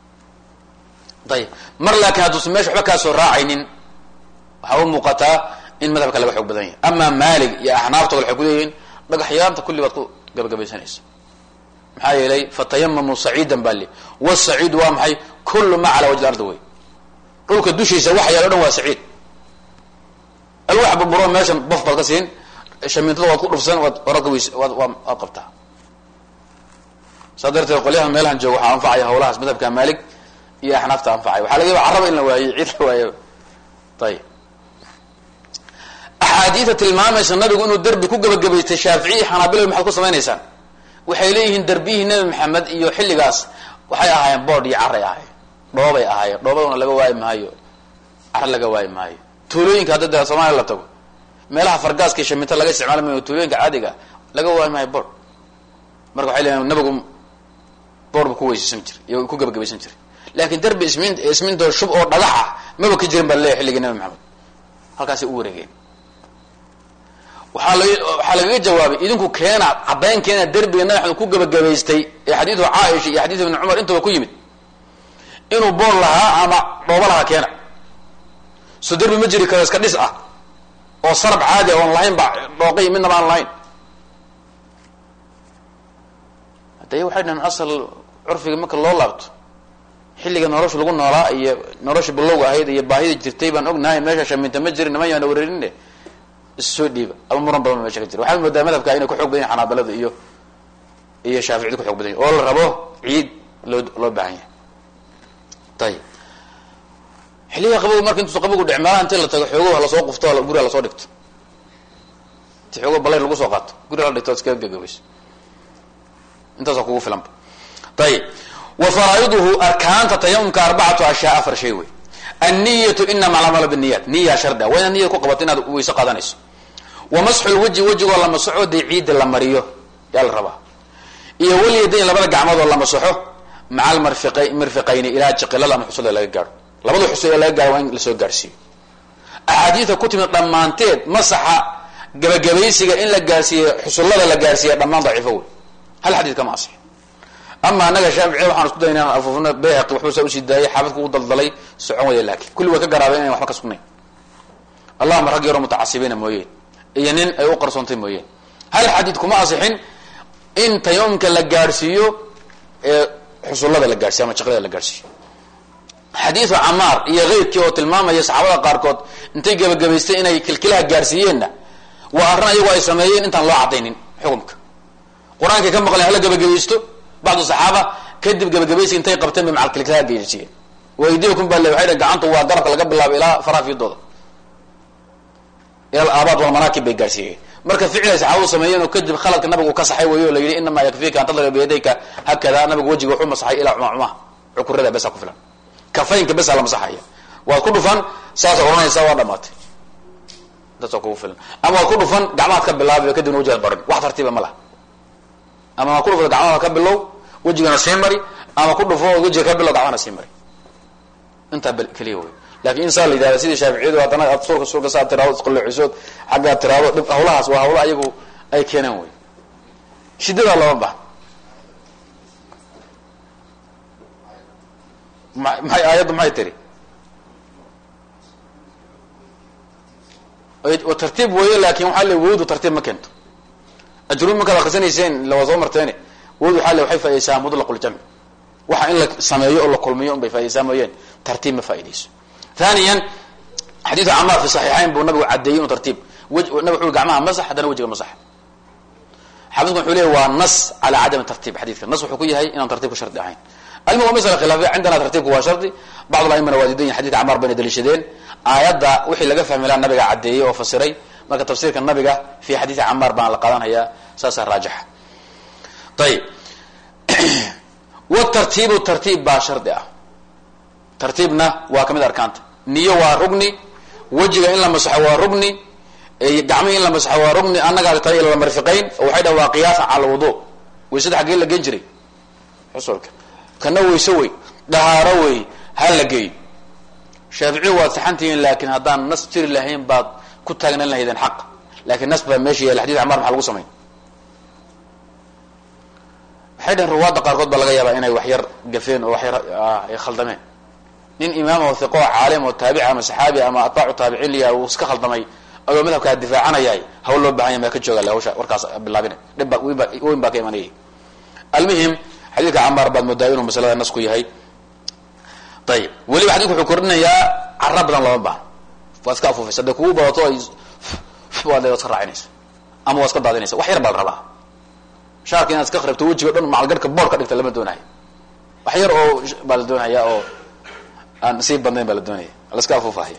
ayib mar laakiin hadduusan meesha waxba kaasoo raacaynin waxaa u muuqataa in madhabka laga xoog badan yahay ama maalig iyo axnaafta waxay ku leeyihiin dhagaxyaanta kulli baad ku gabagabaysanaysa maxaa yeelay fatayamamuu saciidan baa li wasaciidu waa maxay kullu ma calaa wajhi ardi wey dhulka dushiisa wax yaal o dhan waa saciid alwax burburo meesha bof baad ka siin shamiintada waad ku dhufsan waad waragaweys waad waad qabtaa saa darteed qolyaha meelahan jooga waxaa anfacaya hawlahaas madhabka maalig iyo axnaafta anfacay waxaa laga yaba caraba in la waayo ciid la waayo ayib axaadiida tilmaamaysa nabigu inuu derbi ku gabagabaystay shaaficiyi xanaabilo maxaad ku samaynaysaan waxay leeyihiin derbiyihii nebi maxamed iyo xilligaas waxay ahaayeen boodh iyo caray ahaayeen dhoobay ahaayeen dhoobaduna laga waayi maayo cara laga waayi maayo tuulooyinka hadda de soomaaliya la tago meelaha fargaaska iyo shaminta laga isticmaali maayo tuulooyinka caadiga laga waayi maayo boodh marka waxay leeyihin nabigu boodh bu ku weysaysan jiray iyo ku gabagabaysan jiray laakiin derbi ismin ismintoo shub oo dhagax ah maba ka jirin baa laleeyahy xilligii nabi maxamed halkaasay u wareegeen waaa la waxaa lagaga jawaabay idinku keena caddayn keena derbiga nabi maxamed ku gabagabaystay ee xadiidu caaisha iyo xadiidu ibni cumar intaba ku yimid inuu boor lahaa ama dhoobo lahaa keena so derbi ma jiri karo iska dhis ah oo sarab caadi a oon lahayn ba dhooqay midnaba aan lahayn hadda waxay dhahen asal curfiga marka loo laabto xilliga nolosha lagu noolaa iyo nolosha bilowga ahayd iyo baahida jirtay baan ognahay meesha shaminta ma jirin niman yaana wareerine issoo dhiiba ama muran badan ba mesha ka jira waxaad moodaa madhabka inay ku xoog badan yahin xanaabilada iyo iyo shaaficiyada ku xoog badan yahy oo la rabo ciid loo loo baahan yahay ayib xilliga qabow marka intuusa qabogu dhecmaalaha inti la tago xoogo lasoo qufto guriga lasoo dhigto inti xoogo balayr lagu soo qaato guriga la dhigto ad iskaga gagabayso intaasa kugu filanba ayib wa faraa'iduhu arkaanta tayamumka arbacatu ashyaa afar shay wey anniyatu inama alcamalu biniyat niya shardia waa inaad niyad ku qabato inaad weyse qaadanayso wa masxu lwajhi wejigoo la masaxo dee ciidda la mariyo yaa la rabaa iyo walyadayn labada gacmood oo la masaxo maca almarfiqa mirfiqayni ilaa jiqilada ama xusulla laga gaadho labada xusul ee laga gaaro waa in lasoo gaarhsiiyo axaadiida ku timid dhammaanteed masaxa gabagabaysiga in la gaarsiiye xusullada la gaarsiiya dhammaan daciifo wey hal xadiid kama asix ama anaga shaaficiya waxaan isku dayna inaan afuufno bayhaqi waxbuu saa usii daayay xaafidku u daldalay socon waya laakiin kulli way ka garaabeen inayn waxba ka sugnayn allahuma rag yaroo mutacasibiina mooyeen iyo nin ay u qarsoontay mooyeen hal xadiid kuma asixin in tayamumka la gaadhsiiyo ee xusullada la gaarsiyo ama jiqlada la gaadhsiiyo xadiidu camaar iyo keyrkii oo tilmaamaya saxaabada qaarkood intay gebagabaystay inay kilkilaha gaarsiiyeenna waa arrin ayagu ay sameeyeen intaan loo cadaynin xukumka qur-aankay ka maqleen hala gebagabaysto bacdu saxaaba kadib gebagabaysi intay qabteen bay macal kilkilaha gaarsiiyeen waydiyakum baa le waxay dhn gacantu waa garabka laga bilaabo ilaa faraafidooda ila alaabaad walmanaakib bay gaarsiiyeen marka ficilay saxaabadu sameeyeen oo kadib khaladka nabigu ka saxay weeyo o la yidhi inamaa yakfiika an tadriba biyadayka hakada nabigu wejiga wuxuu masaxay ilaa cumacumah cukurada besa ku filan kafaynka besa la masaxaya waad ku dhufan saasa odhanaysa waa dhamaatay intaasa kugu filan ama waad ku dhufan gacmahaad ka bilaabi kadibna wajigaad barin wax tartiiba ma laha ama waad ku dhufan gacmaha ka bilow wejigana sii mari ama ku dhufo wejiga ka bilow gacmahana sii mari intaa keliya wey lakin in saa la yidhahda sidii shaaficiyadu haddana aad sulka sulka saa tiraado isqalleecisood xaggaad tiraado dhib hawlahaas waa hawla ayagu ay keeneen wey shiddadaa lama bahan ma maxay aayaddu maxay tiri tartiib weeye laakin waxaa le wowdu tartiib ma keento ajruud markaad akrisanayseen ila waa soo marteene wowdu waxaa le waxay faa'idaysaa mutlaqul-jamci waxa in la sameeyo oo la kulmiyo un bay faa'idaysaa mooyeen tartiib ma faa'idayso thaniyan xadiidka camaar fi saxiixayn buu nabigu caddeeyey inu tartiib nabig wuxu gacmaha masax haddana wejiga masax xaafidku wuxuu leeyay waa nas calaa cadami tartiib xadiidka nas wuxuu ku yahay inaan tartibku shardi ahayn almuhim waa masala khilaafiya cindana tartiibku waa shardi bacd aimana waa diidan yahin xadidka camaar bayna daliishadeen aayadda wixii laga fahmi laha nabiga caddeeyey oo fasiray marka tafsiirka nabiga fi xadiidi camaar baan la qaadanhayaa saasaa raajixa ayib wtartiibu tartiib baa shardi ah tartiibna waa kamid arkaanta niyo waa rugni wejiga in la masaxo waa rugni gacmihi in la masaxo waa rugni annagaa ta la marfiqayn oo waxay dhahan waa qiyaasan cala alwudu waysada xaggee la gen jiray xusulka kana wayse wey dahaaro wey ha la geey shaaficiyu waad saxantihiin laakiin haddaan nas jiri lahayn baad ku taagnan lahaydeen xaq laakiin nas baa meesha yaala xadid camaar maxaa lagu samayn waxay dhaheen ruwaadda qaarkood baa laga yaabaa inay wax yar gafeen oo wax yar ay khaldameen nin imaam oo hiqo caalim oo taabici ama saxaabi ama atbaacu taabiciin liya uu iska khaldamay adoo madhabkaa difaacanayay hawl loo bahan ya maa ka jooga le hawsha warkaas bilaabina dhib ba weyn ba weyn baa ka imanayay almuhim xadiidka camaar baad moodaa inuu masalada nas ku yahay ayib weliba xadidku wuxuu kordhinayaa cara badan lama bahan waad iska afuufaysa hadday kugu badato ay waad le waad iska raacinaysa ama waad iska daadinaysa wax yar baa la rabaa shaarka inaad iska kharibto wejiga o dhan macalgarhka bool ka dhigta lama doonayo wax yar oo baa la doonaya oo aan sii badnayn baa la doonaya la iska afuufahaya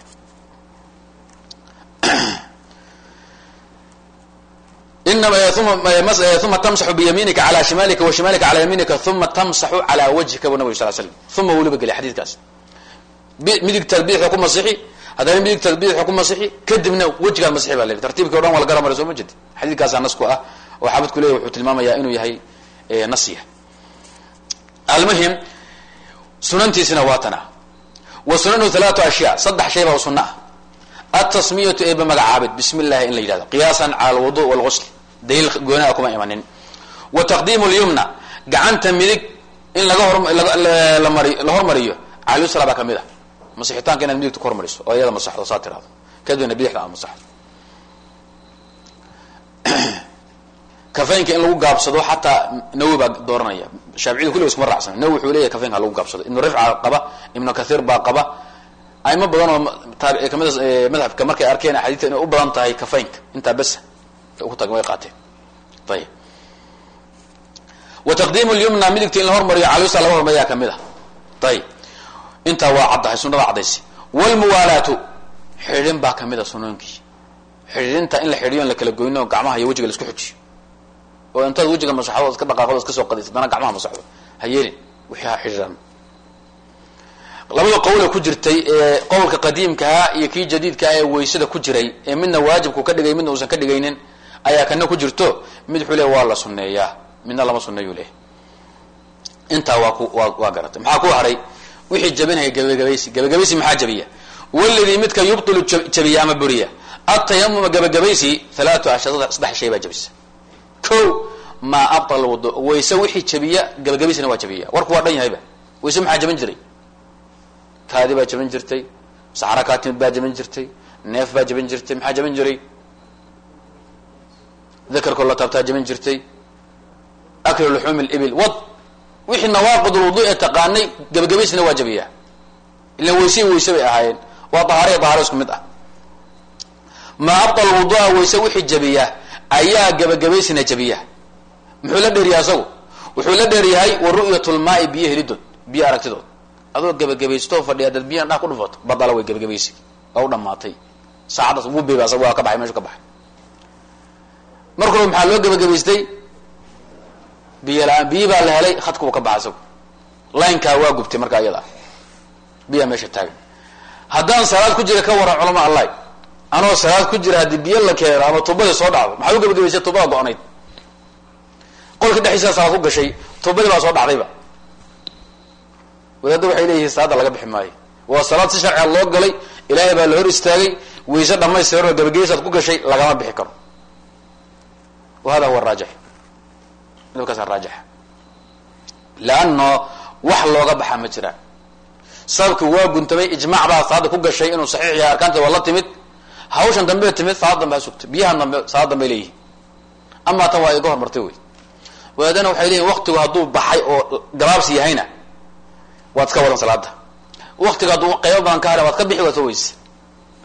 uma tamsaxu biyamiinika ala shimaalika wa shimaalika ala yamiinika uma tamsaxu calaa wajhika bu nabig sal slam uma weliba geliy xadiidkaas midigtaad bidixda ku masixi haddana midigtaad bidixda ku masixi kadibna wejigaad masixi baa leeyahy tartiibkii o dhan waa la gara maray soo ma jeedi xadiidkaasaa nas ku ah oo xaafidku leeyahy wuxuu tilmaamayaa inuu yahay nasya almuhim sunantiisina waa tana wa sunanu halaatu ashyaa saddex shay baa sunna ah atasmiyatu eeba magacaabid bismi llahi in la yidhahdo qiyaasan cala alwudu walgusl daliil goonaa kuma imanin wa taqdiimu lyumna gacanta midig in laga horlamari la hormariyo cala yusra baa kamid ah masixitaanka inaad midigta ku hormariso oo iyada masaxdo saa tirahdo kadibna bidixda aad masaxdo kafaynka in lagu gaabsado xataa nawi baa dooranaya shaaficiyadu kulliga iskuma raacsan nawi wuxuu leeyahy kafaynka ha lagu gaabsado ibnu rifca qaba ibnu kathiir baa qaba aimo badan oo taabi kamid madhabka markay arkeen axaadiista inay u badan tahay kafaynka intaa besa ku tag way qaateen ayib wa taqdiimu lyumna midigta in la hormariyo calyusa laga hormariyaa kamid ah ayib intaa waa caddahay sunada caddaysi wlmuwaalaatu xidhin baa kamid a sunooyinkii xidhiinta in la xidhiyo in la kala goyno gacmaha iyo wejiga la isku xujiyo oo intaad wejiga masaxdo iska dhaqaaqdo iska soo qadaysa haddana gacmaha masaxdo ha yeelin wixii ha xidhiiran labada qowle ku jirtay ee qowlka qadiimkaha iyo kii jadiidkaha ee waysada ku jiray ee midna waajibku ka dhigay midna uusan ka dhigaynin ayaa kana ku jirto mid wuxuu leey waa la sunneeyaa midna lama sunneeyu leh intaa waa ku waa waa garatay maxaa ku haray wixii jabinaya gabagabaysi gabagabaysi maxaa jabiya waladii midka yubtilu jabiya ama buriya atayamuma gabagabaysi halaatu ashya saddex shay baa jabisa ko maa abtal wudu wayse wixii jabiya gabagabaysina waa jabiya warku waa dhan yahayba wayse maxaa jabin jiray kaadi baa jabin jirtay saxra kaa timid baa jabin jirtay neef baa jabin jirtay maxaa jabin jiray dakarkoo la taabtaa jabin jirtay aklu luxuumi libil wad wixii nawaaqid lwudu ee taqaanay gabagabaysina waa jabiyaa ila wayse wayse bay ahaayeen waa dahaariya dahaaro isku mid ah maa abtal wudua wayse wixii jabiya ayaa gabagabaysina jabiya muxuu la dheeriyahay asagu wuxuu la dheeryahay wa ru'yat lmaai biyo helidood biyo aragtidood adoo gabagabaysto fadhiya dad biyan dha ku dhufato badala way gabagabaysi waa u dhamaatay saacaddaas wubeba asag waa ka baxay meshu ka baxay mar kalba maxaa loo gabagabaystay biyo la-aan biyi baa la helay khadka wuu ka baxay isagu laynkaa waa gubtay markaa iyada biyaa meesha taagan haddaan salaad ku jira ka waran culama allahi anoo salaad ku jira haddii biyo la keeno ama tubadii soo dhacdo maxaa u gabagabaystay tubada go-nayd qolka dhexdiisa salaad ku gashay tubadii baa soo dhacdayba wadaadda waxay leeyihiin salaada laga bixi maayo waa salaad si sharciga loo galay ilaahay baa la hor istaagay wayse dhamaystiranoo gabageysaad ku gashay lagama bixi karo wa hada huwa raajix midabkaasa raajixa leano wax looga baxa ma jiraan sababki waa guntamay ijmaac baa salaada ku gashay inuu saxiix yahay arkaanta waa la timid hawshan dambe timid salaad dambe ha sugtay biyahan dambe salaad dambe leeyihin amaa tan waa iga hormartay wey wadaadana waxay leeyihin waktigu hadduu baxay oo gabaabsi yahayna waad iska wadan salaada waktiga hadduu qaybo badan ka haran waad ka bixi waad soo weyse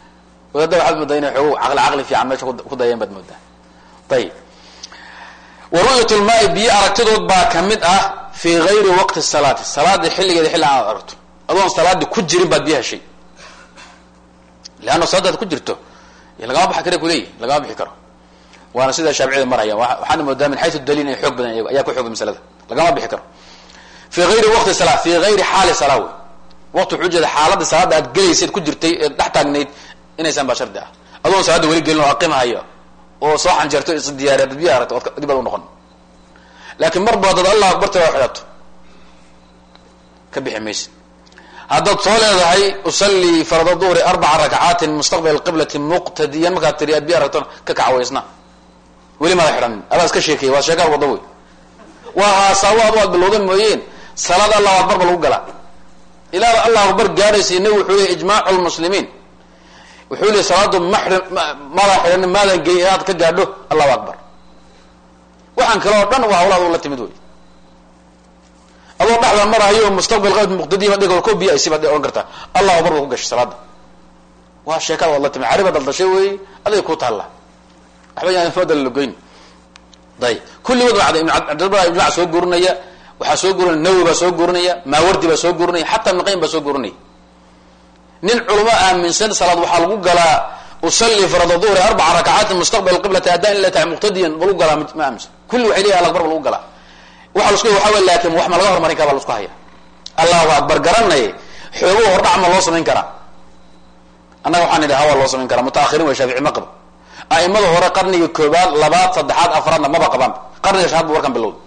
wadaada waxaad moodaa inay xoogo caqli caqli fiican meesha ku dayeen baad moodaa ayib wa ru'yat lmaai biyo aragtidood baa kamid ah fii gayri waqti salaati salaada xilligeeda xilli aan aragto adoon salaada ku jirin baad biyo heshay leanna salaadaad ku jirto lagama baxi kara kuleeyihi lagama bixi karo waana sidaa shaaficiyada marhaya waxaana moodaa min xayu daliil inay xoog badan ayaa ku xoog masalada lagama bixi karo fii ayri waqti sala fii ayri xaali salaa wey waqti wuxuu jeeda xaaladda salaada aad gelaysayd ku jirtay eed dhex taagnayd inaysaan baa shardi ah adoon salaada weli gelin oo aqimahayo oo soo xanjeerto is diyaariya dad biyo aragto dib aad u noqon laakiin marba dad allah akbarta waa xidhato ka bixi maysa haddaad soo leedahay usallii farada duhri arbaca rakcaatin mustaqbal qiblati muqtadiyan markaad tiri aad biyo aragtona ka kacawaysna weli mada xidhanin adaa iska sheekaya waa sheekaal wada wey waa haasawaad aad bilowdan mooyeen salaad allahu akbar ba lagu galaa ilaa allahu akbar gaadhaysa nabi wuxuu leey ijmaacu lmuslimiin wuxuu leey salaadu maxri mada xidhanin maadan gey inaad ka gaadho allahu akbar waxaan kale oo dhan waa hawlaad la timid wey adoo dhexda marahayo mustaqbal qad muqtadiima dhig ko biyo aysi baad ohan kartaa allahu akbar ba ku gashay salaada waa sheekada waad la timid cariba daldashay wey aday ku taalla waxba yaan fadal lagoyn ayb kulligood waa ibn cabdilbar ijmac soo gurinaya waxaa soo gurinaya nawi baa soo gurinaya maawardi baa soo gurinaya xataa ibn qayim baa soo gurinaya nin culamo aaminsan salaad waxaa lagu galaa usalli farada duhri arbaca rakacaatin mustaqbal qiblati adan ila tahay muqtadiyan ba lagu galaa ma aaminsan kulli waxay leeyahay akbar ba lagu galaa waxa lasku waxa wey laakin wax ma laga hormarin kara baa lasku haya allahu akbar garanay xoogo hordhac ma loo samayn karaa annaga waxaan idhi hawaa loo samayn karaa mutaahiriin way shaafici ma qaba a'imada hore qarniga koobaad labaad saddexaad afraadna maba qabaan qarniga shanaad bu warkan bilowda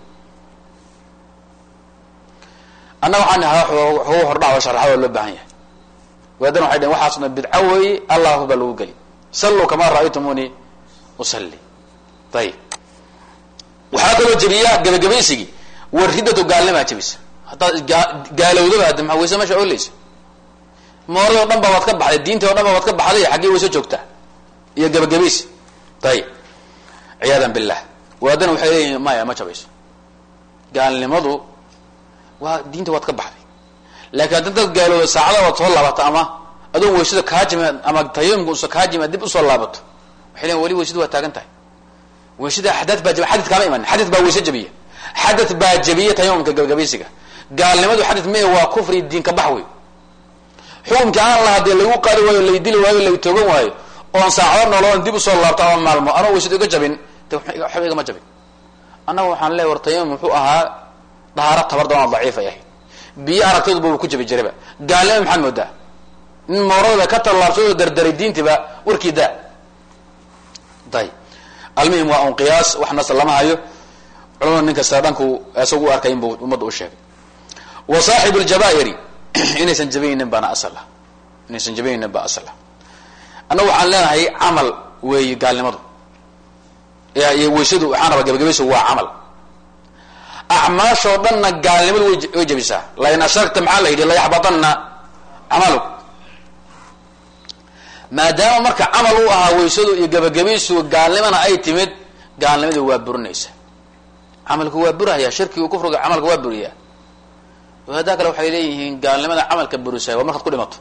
annaga waxaan idhi xoogo hordhac oo sharaxa waa loo baahan yahay waadan waxay dhhen waxaasna bidco weeye allahu baa lagu geli salluu kamaa ra'aytumuni usalli ayib waxaa kaloo jebiya gabagabaysigii war riddatu gaalnimaa jebisa haddaad gaalowdaba hadda maa wayse meesha oleysa moorada o dhan ba waad ka baxday diinta o dhan ba waad ka baxday xaggee wayse joogtaa iyo gabagabaysi ayib ciyaadan billah waadana waxay leeyihin maya ma jabayso gaalnimadu waa diinta waad ka baxday laakiin hadda dad gaalooda saacada waad soo laabato ama adoon waysada kaajima ama tayamumka usa kaajima dib usoo laabato waxay leeyiin wali waysadu waa taagan tahay waysada xadad baa jab xadad kaama iman xadad baa wayse jabiya xadad baa jabiya tayamumka gabagabaysiga gaalnimadu xadad mee waa kufri diinka bax wey xukumkii aan lahaa dee lagu qaadi waayo lay dili waayo lay toogan waayo oon saacado nooloon dib usoo laabto ama maalmo anoo waysada iga jabin de waxba igama jabin annaga waxaan leeya war tayamum muxuu ahaa dahaaro tabar doona daciif ay ahayd biyo aragtaduba uu ku jabi jirayba gaalnima maxaad moodaa nin moorada ka tallaabsadoo dardaray diintiba warkii daa ayb almuhim waa un qiyaas wax nasr lama hayo culamada nin kasta dhanku isagu u arkay inbuu ummadda u sheegay wa saaxibu ljabaa'iri inaysan jabaynin baana asal ah inaysan jabaynin baa asal ah annagu waxaan leenahay camal weeye gaalnimadu iyo waysadu waxaan rabaa gabagabaysigu waa camal acmaashoo dhanna gaalnimadu way jabisaa lain ashragta maxaa la yidhi layaxbatanna camaluk maadaama marka camal u ahaa waysadu iyo gabagabaysigu gaalnimana ay timid gaalnimadu waa burinaysa camalku waa burahaya shirkigu kufriga camalka waa buriyaa haddaa kale waxay leeyihiin gaalnimada camalka burisaya waa markaad ku dhimato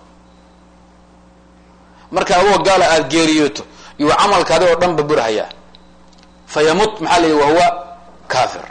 marka adoo gaala aada geeriyooto iyo camalkaadi oo dhan ba burahayaa fa yamut maxaa la yidhi wahuwa kafir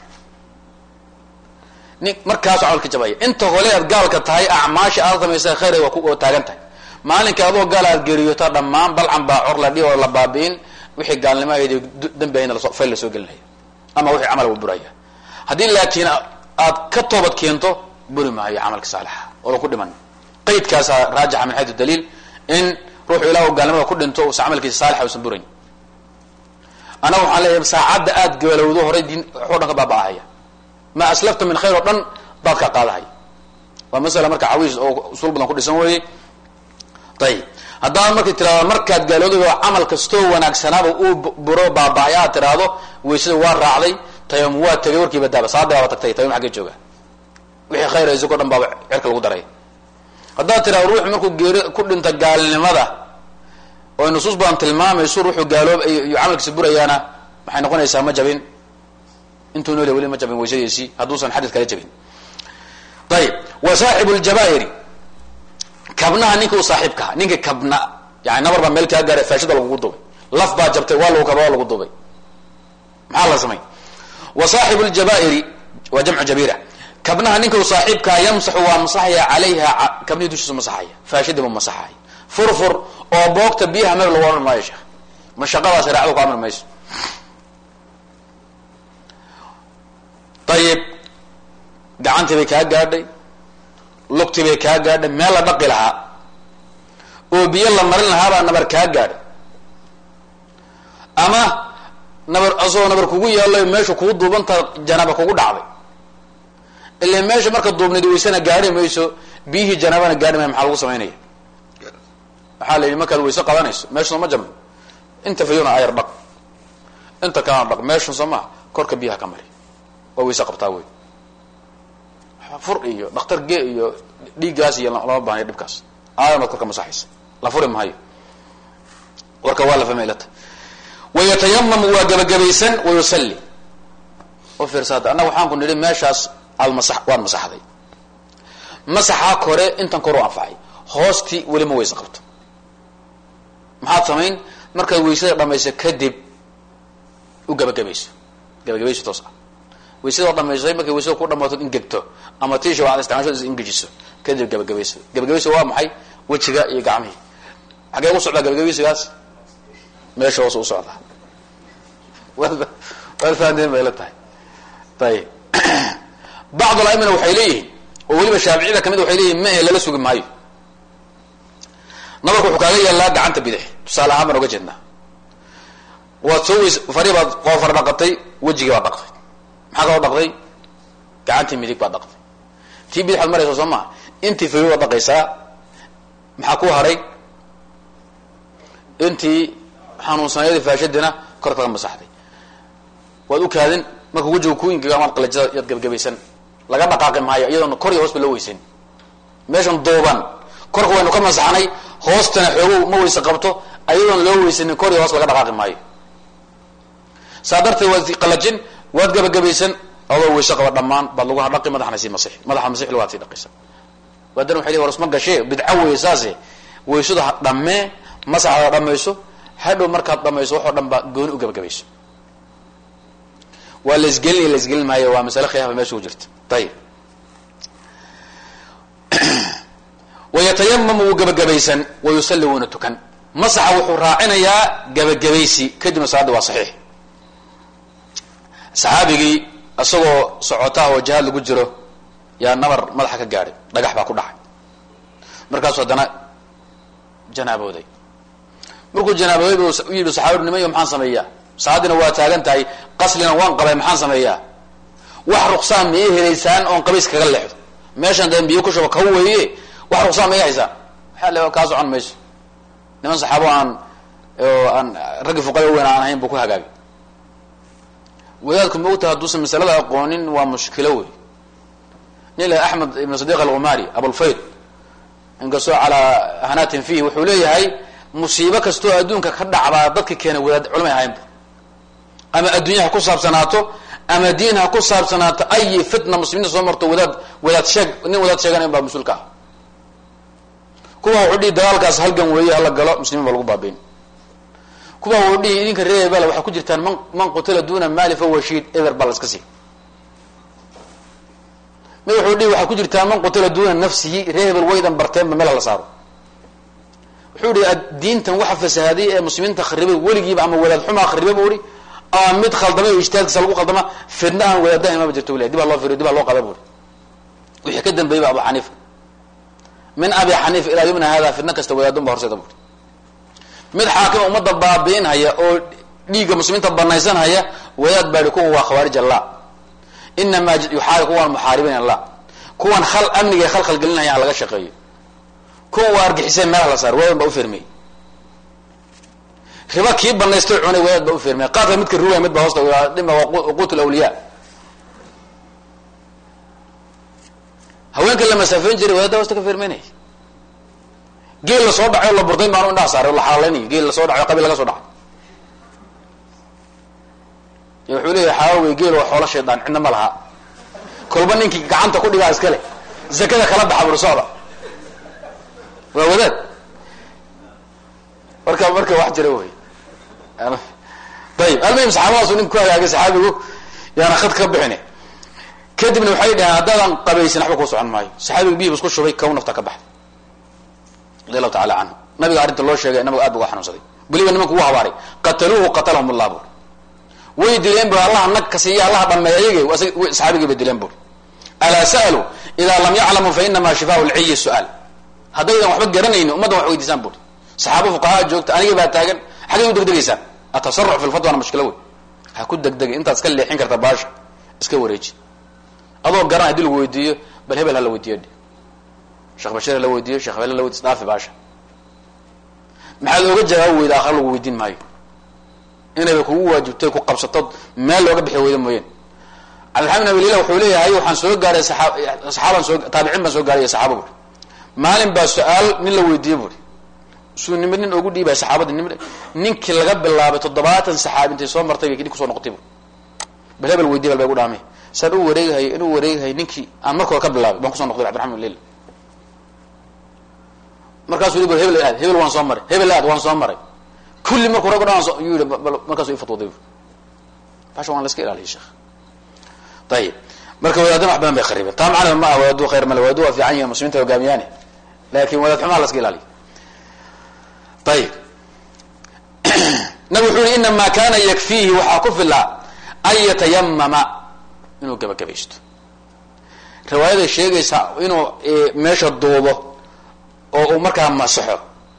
nin markaasu camalka jabaya inta hole aad gaalka tahay acmaasha aad samaysa khayra waa ku taagan tahay maalinka adoo gaal aad geeriyoota dhammaan balcan baa cor la dhi oo la baabi'in wixii gaalnimo ayd dambi ahayna fayl la soo gelinaya ama wixii camal wa buraya haddii laakiin aad ka toobad keento buri maayo camalka saalixa oo laku dhiman qaydkaasaa raajixa min xayu daliil in ruuxu ilah gaalnimada ku dhinto usa camalkiisa saalixa usan burayn annaga waxaan leeyahay saacadda aad gaalowdo horay diin waxo dhan ka baaba'ahaya ma aslafta min khayr oo dhan daadkaa qaadahaya waa masala marka cawiis oo usul badan ku dhisan weeye ayib haddaad markay tirahdo markaad gaalooday camal kastoo wanaagsanaaba uu buro baaba-ay aad tiraahdo waysada waa raacday tayam waa tegay warkiiba daaba saada baaba tagtay tayam xaggee jooga wixii khayr isagoo dhan baaba cerka lagu daray haddaad tirahdo ruux markuu geeri ku dhinta gaalnimada oo nusuus badan tilmaamayso ruuxuu gaaloob iyo camalkiisa burayaana waxay noqonaysaa ma jabin intuu nool weli ma jabin waysadiisii hadduusan xadid kala jabin ayib wa saaxibu ljabaa'iri kabnaha ninka u saaxiibkaha ninka kabna yani nabar baa meel kaa gaaray faashida lagugu dubay laf baa jabtay waa lagu kaba waa lagu dubay maxaa la samay wa saaxibu ljaba'iri waa jamcu jabira kabnaha ninka u saaxiibkaa yamsaxu waa masaxaya calayha kabnihii dushiisu masaxaya faashidii buu masaxaya furfur oo boogta biyaha meel lagu odhan maayo sheekh mashaqadaa shareecadu ku amri mayso ayib gacantii bay kaa gaadhay lugtii bay kaa gaadhay meel la dhaqi lahaa oo biyo la marin lahaabaa nabar kaa gaadhay ama nabar asagoo nabar kugu yaalayo meesha kugu duubantaa janaaba kugu dhacday ila meesha marka duubnayd waysana gaadhi mayso biyihii janaabana gaadhi maya maxaa lagu samaynaya waxaa la yidhi markaad wayse qabanayso meesha sooma jabno inta fayuna ayar dhaq inta kalena dhaq meeshan soo maha korka biyaha ka mari waa wayse qabtaa wey fur iyo dhakhtar ge iyo dhiiggaas iyo lama baahnayo dhibkaas aadan baad korka masaxaysa la furi maayo warka waa la fahmay ilata wayatayamamu waa gebagabaysan wayusalli u fiirsa hadda annaga waxaan ku nidhi meeshaas aad masa waad masaxday masaxaa kore intan kor u anfacay hoostii weli ma wayse qabto maxaad samayn markaad waysada dhamayso kadib u gebagabayso gebagabayso toos ah waysadoo dhamaysay markay waysada ku dhamaatood ingegto ama tiisha waxaad isticmaasho is ingejiso kadib gebagabayso gebagabayso waa maxay wejiga iyo gacmihii xagee u socdaa gebagabaysigaas meesha hoos u socdaa waad fahanteen bay la tahay ayib bacd aimina waxay leeyihiin oo weliba shaaficiyada kamid waxay leeyihin mahe lala sugi maayo nabarku wuxuu kaaga yeelaa gacanta bidix tusaale ahaan baan oga jeednaa waad soo weys fari baad qoofar dhaqatay wejigii baad dhaqday maxaa kaloo dhaqday gacantii midig baad dhaqday tii bidixaad maraysa soo maa intii fayo baad dhaqaysaa maxaa ku haray intii xanuunsanayadii faashadina korka ka masaxday waad u kaadin marka wejiga kuinkaga amaad qalajada yaad gebagabaysan laga dhaqaaqi maayo iyadoona kor iyo hoos ba loo weysan meeshan duuban korka waynu ka masaxnay hoostana xoogow ma weyse qabto ayadoon loo weysanin kor iyo hoos laga dhaqaaqi maayo saa darteed waad qalajin waad gebagabaysan adoo weyse qaba dhammaan baad lagu hadhaqi madaxna sii masix madaxa masixli waad sii dhaqaysa waadana waxay leeyihin war isma gashee bidco weeye saase weysada dhammee masaxda dhamayso hadhow markaad dhamayso waxoo dhan baa gooni u gebagabayso waa laisgelinaya laisgelin maayo waa masale khilaafa meesha ku jirta ayib wayatayamamu wuu gebagabaysan wayusalli wuuna tukan masaxa wuxuu raacinayaa gebagabaysi kadibna salaadda waa saxiix saxaabigii isagoo socotaha oo jihaad lagu jiro yaa nabar madaxa ka gaadhay dhagax baa ku dhacay markaasu haddana janaabooday markuu janaabooday bu u yidhi saxaabadu nimayo maxaan sameeyaa salaadina waa taagan tahay qaslina waan qabay maxaan sameeyaa wax ruqsaan ma ii helaysaan oon qabays kaga leexdo meeshan dee biyo ku shuba kaw weeye wax ruqsaan ma ii haysaan waxaa le kaa socon mayso niman saxaabo aan aan raggi fuqada weyn aan ahayn buu ku hagaagay wadaadku maogtaha hadduusan masalada aqoonin waa mushkilo wey nin la axmed ibn sadiq alghumari abulfayd inkastoo calaa hanatin fihi wuxuu leeyahay musiibo kastoo adduunka ka dhacdaa dadka keena wadaad culamay ahaynba ama adduunya ha ku saabsanaato ama diin ha ku saabsanaato ayi fitna muslimiinta soo marto wadaad wadaad sheeg nin wadaad sheeganayn baa mas-uulka ah kuwa wuxuu dhihi dagaalkaas halgan weeye hala galo muslimiin baa lagu baabayn kuwa wuxuu dhihi idinka reer bal waxay ku jirtaan man man qutila duna mali fahuwa shiid eber baa la iska sii mid wuxuu dhihi waxay ku jirtaan man qutila duna nafsihi reer hebel waydan barteenba meel la saaro wuxuu ihi diintan waxa fasahaaday ee muslimiinta kharibay weligiiba ama wadaad xumaa khariba bu ihi ama mid khaldamay o ijtihaadkiisa lagu khaldama fidna aan wadaadaha imama jirto wili dibaa loo firiyo dibaa loo qaba buri wixii ka dambeeyey ba abu xaniifa min abi xaniifa ilaa yumna hada fidna kasta wadaadun ba horseeda buri mid xaakima ummadda baabiin haya oo dhiigga muslimiinta banaysan haya wadaad baa ihi kuwan waa khawaarij allah inamaa yuxaari kuwan muxaaribiin allah kuwan khal amniga khalkhal gelinaya ha laga shaqeeyo kuwan waa argixiseen meelaha la saar wadaad baa ufermeyey riba kii banaystay cunay wadaad baa ufermey qaadka midka ruwaya mid baa hoosta dhima quut lawliya haweenka la masaafeyn jiray wadaadda hoosta ka fermeynaya geel lasoo dhacay o la burdayn baanu indhaha saaray o la xaaleynayo geel lasoo dhaco qabiil laga soo dhacay y wuxuu leeyahay xaawey geel waa xoolo shaydaan cidna ma laha kolba ninkii gacanta ku dhigaa iska leh zakada kala baxa buri socda waa wadaad marka marka wax jira wey ayib almuhim saxaabadaasu nin ku hagaagay saxaabigu yaana khad ka bixine kadibna waxay dhaheen haddaadan qabaysin waxba kuu socon maayo saxaabigu biyib isku shubay kow nafta ka baxday radi allahu tacala canhu nabiga arrinta loo sheegay nabiga aad bu uga xanuunsaday weliba nimanku ugu habaaray qataluuhu qatalahum allah bur way dileen bu allaha nag ka siiya allaha dhameey ayag saxaabigii bay dileen bur alaa sa'aluu idaa lam yaclamuu fa inamaa shifaau lciyi su-aal haddaydan waxba garanayni ummaddan wax weydiisaan bur saxaabo fuqahaa joogta anigii baa taagan xaggay u degdegaysaan atasaruc fi lfatwana mushkilo wey ha ku degdegay intaad iska leexin karta baasha iska wareeji adoo garan hadii lagu weydiiyo bal hebel ha la weydiiyo sheekh bashir ha la weydiiyo shekh hebel ha la weydiyo dhaafi baasha maxaad ooga jawaab weyda akhar lagu weydiin maayo inayba kugu waajibtay ku qabsatood meel looga bixi weyda mooyeen cabdilxamed bin abilila wuxuu leeyahay waxaan soo gaaray saxaaban soo taabicin baan soo gaaray saxaaba buri maalin baa su-aal nin la weydiiye buri suu nimid nin ogu dhiibay saxaabadii nim ninkii laga bilaabay toddobaatan saxaabi intay soo martay bay nin kusoo noqotay buri bal hebel weydiy bal bay gu dhaamay saan u wareegahay inuu wareegahay ninkii aan marka hore ka bilaabay baan kusoo noqday abdiraxman bin lila markaasuu yii bal hebel aad hebel waan soo maray hebel aad waan soo maray kulli markuu rag o dhan so yuu yihi markaasuu ifatwooday basha waan la iska ilaaliya sheekh ayib marka wadaadana wax badan bay khariibeen taa macnaa ma ah wadaadu khayr male wadaadu waa fiican yihin muslimiinta hogaamiyaane laakin wadaad xumaa la iska ilaaliya ayib nabig wuxuu yihi inamaa kana yakfiihi waxaa ku filaa an yatayamama inuu gabagabaysto riwaayada sheegaysa inuu meesha duubo oo uu markaa masaxo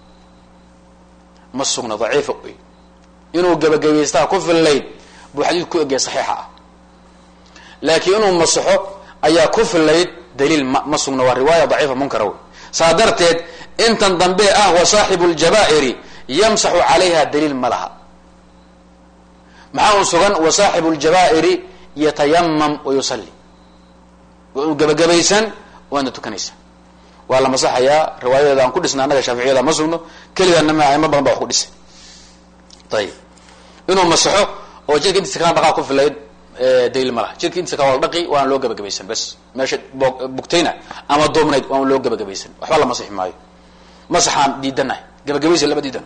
ma sugna daciifa wey inuu gabagabaystaa ku fillayd buu xadiid ku egaya saxiixa ah laakiin inuu masaxo ayaa ku fillayd daliil ma ma sugna waa riwaaya daciifa munkara wey saa darteed intan dambe ah wa saaxibu ljaba'iri yamsaxu calayha daliil ma laha maxaa un sugan wa saaxibu ljaba'iri yatayamam wa yusalli waa uu gabagabaysan waana tukanaysa waa la masaxayaa riwaayadeeda aan ku dhisna annaga shaaficiyada ma sugno keligaana ma aimo badan ba wax ku dhisay ayib inuu masaxo oo jidka intiisa kana dhaqaa ku filayd daliil ma laha jidka intiisa ka wala dhaqi waana loo gabagabaysan bas meesha bugtayna ama duubnayd waana loo gabagabaysan waxba la masixi maayo masaxaan diidanahay gabagabaysi lama diidano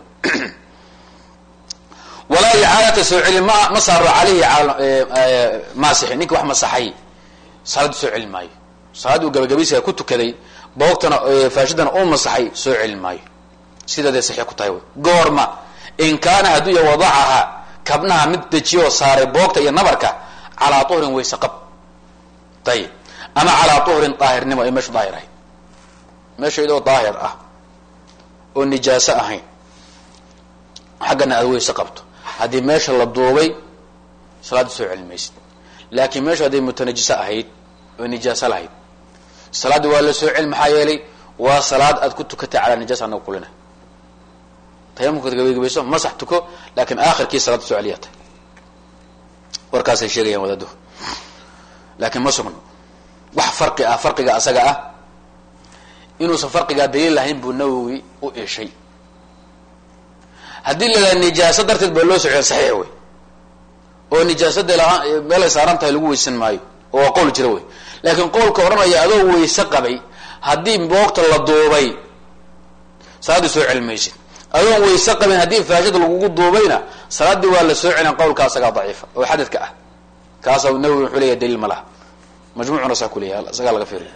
walaa icaadata soo celin ma ma saaro caleyhi maasixi ninki wax masaxay salaadii soo celin maayo salaadii uu gabagabaysiga ku tukaday boogtana faashidana uu masaxay soo celin maayo sidaadee saxiix ku tahay wy goorma in kaana hadduu ya wadacaha kabnaha mid dejiyoo saaray boogta iyo nabarka calaa tuhrin wayse qab ayib ama calaa tuhrin daahirnimo ee meeshu daahir ahayd meesha idoo daahir ah oo nijaaso ahayn xaggana aad weyse qabto haddii meesha la duubay salaadda soo celin maysid laakiin meeshu hadday mutanajiso ahayd oo nijaaso lahayd salaaddii waa la soo celi maxaa yeelay waa salaad aad ku tukatay calaa nijaasa anaga kulina tayamumka gabagabayso masax tuko laakiin aakhirkii salaada soo celiyaa tahay warkaasay sheegayaan wadaaduhu laakiin ma sugno wax farqi ah farqiga asaga ah inuusan farqigaa daliil lahayn buu nawowi u ishay haddii la yidhaha nijaaso darteed baa loo socya saxiix wey oo nijaasada lahaa meelay saaran tahay lagu weysan maayo oo waa qowl jira wey laakiin qowlka odhanaya adoo weyse qabay haddii boogta la duubay salaaddii soo celi maysid adoon weyse qabin haddii faashada lagugu duubayna salaaddii waa la soo celin qowlka asagaa daciifa oo xadadka ah kaasa nawowi wuxuu leeyahay daliil ma laha majmuucuna saa ku leeyahay isagaa laga fiiriya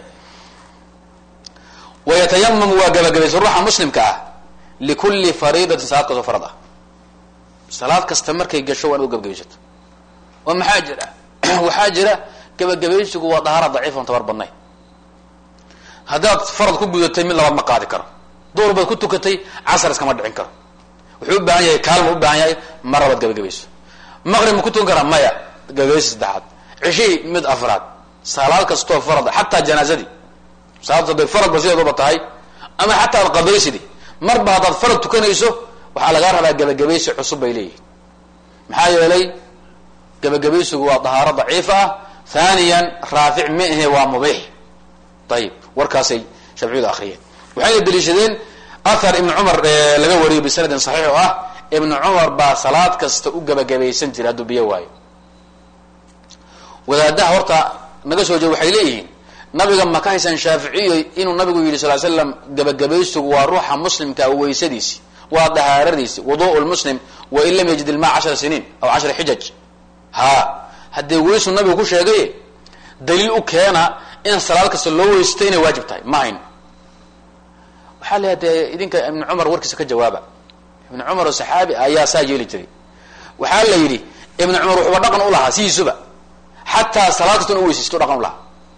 wayatayamamu waa gabagabaysa ruuxa muslimka ah likulli fariidatin salaad kastoo farad ah salaad kasta markay gasho waa in u gabagabaysato oo maxaa jira waxaa jira gabagabaysigu waa dahaara daciif on tabar badnayn haddaad farad ku gudatay mid labaad ma qaadi karo duur baad ku tukatay casar iskama dhicin karo wuxuu u baahan yahay kaalma u baahan yahay mar labaad gabagabayso maqrib ma ku tukan karaa maya gabagabaysi saddexaad cishihii mid afraad salaad kastoo farad xataa janaazadii salaad hadday faradba sideeduba tahay ama xataa ad qabaysidi marba haddaad farad tukanayso waxaa lagaa rabaa gabagabaysi cusub bay leeyihin maxaa yeelay gabagabaysigu waa dahaaro daciif ah thaniyan raafic ma ahe waa mubiix ayib warkaasay shafciyadu akriyeen waxayna daliishadeen athar ibnu cumar laga wariyo bisanadin saxiix oo ah ibnu cumar baa salaad kasta u gabagabaysan jiray hadduu biyo waayo wadaadaha horta naga soo jeeda waxay leeyihiin nabiga ma ka haysan shaaficiyo inuu nabigu yidhi sal slam gabagabaysigu waa ruuxa muslimkaa weysadiisi waa dahaaradiisi wudu lmuslim wain lam yajid ilmaa cashara siniin aw cashara xijaj ha haddee weysu nabigu ku sheegay daliil u keena in salaad kasta loo weysto inay waajib tahay ma hayn waxaa la dee idinka ibnu cumar warkiisa ka jawaaba ibnu cumar oo saxaabi ayaa saa yeeli jiray waxaa la yidhi ibnu cumar wuxuuba dhaqan u lahaa sidiisuba xataa salaad kasta in u weysaysto dhaqan u lahaa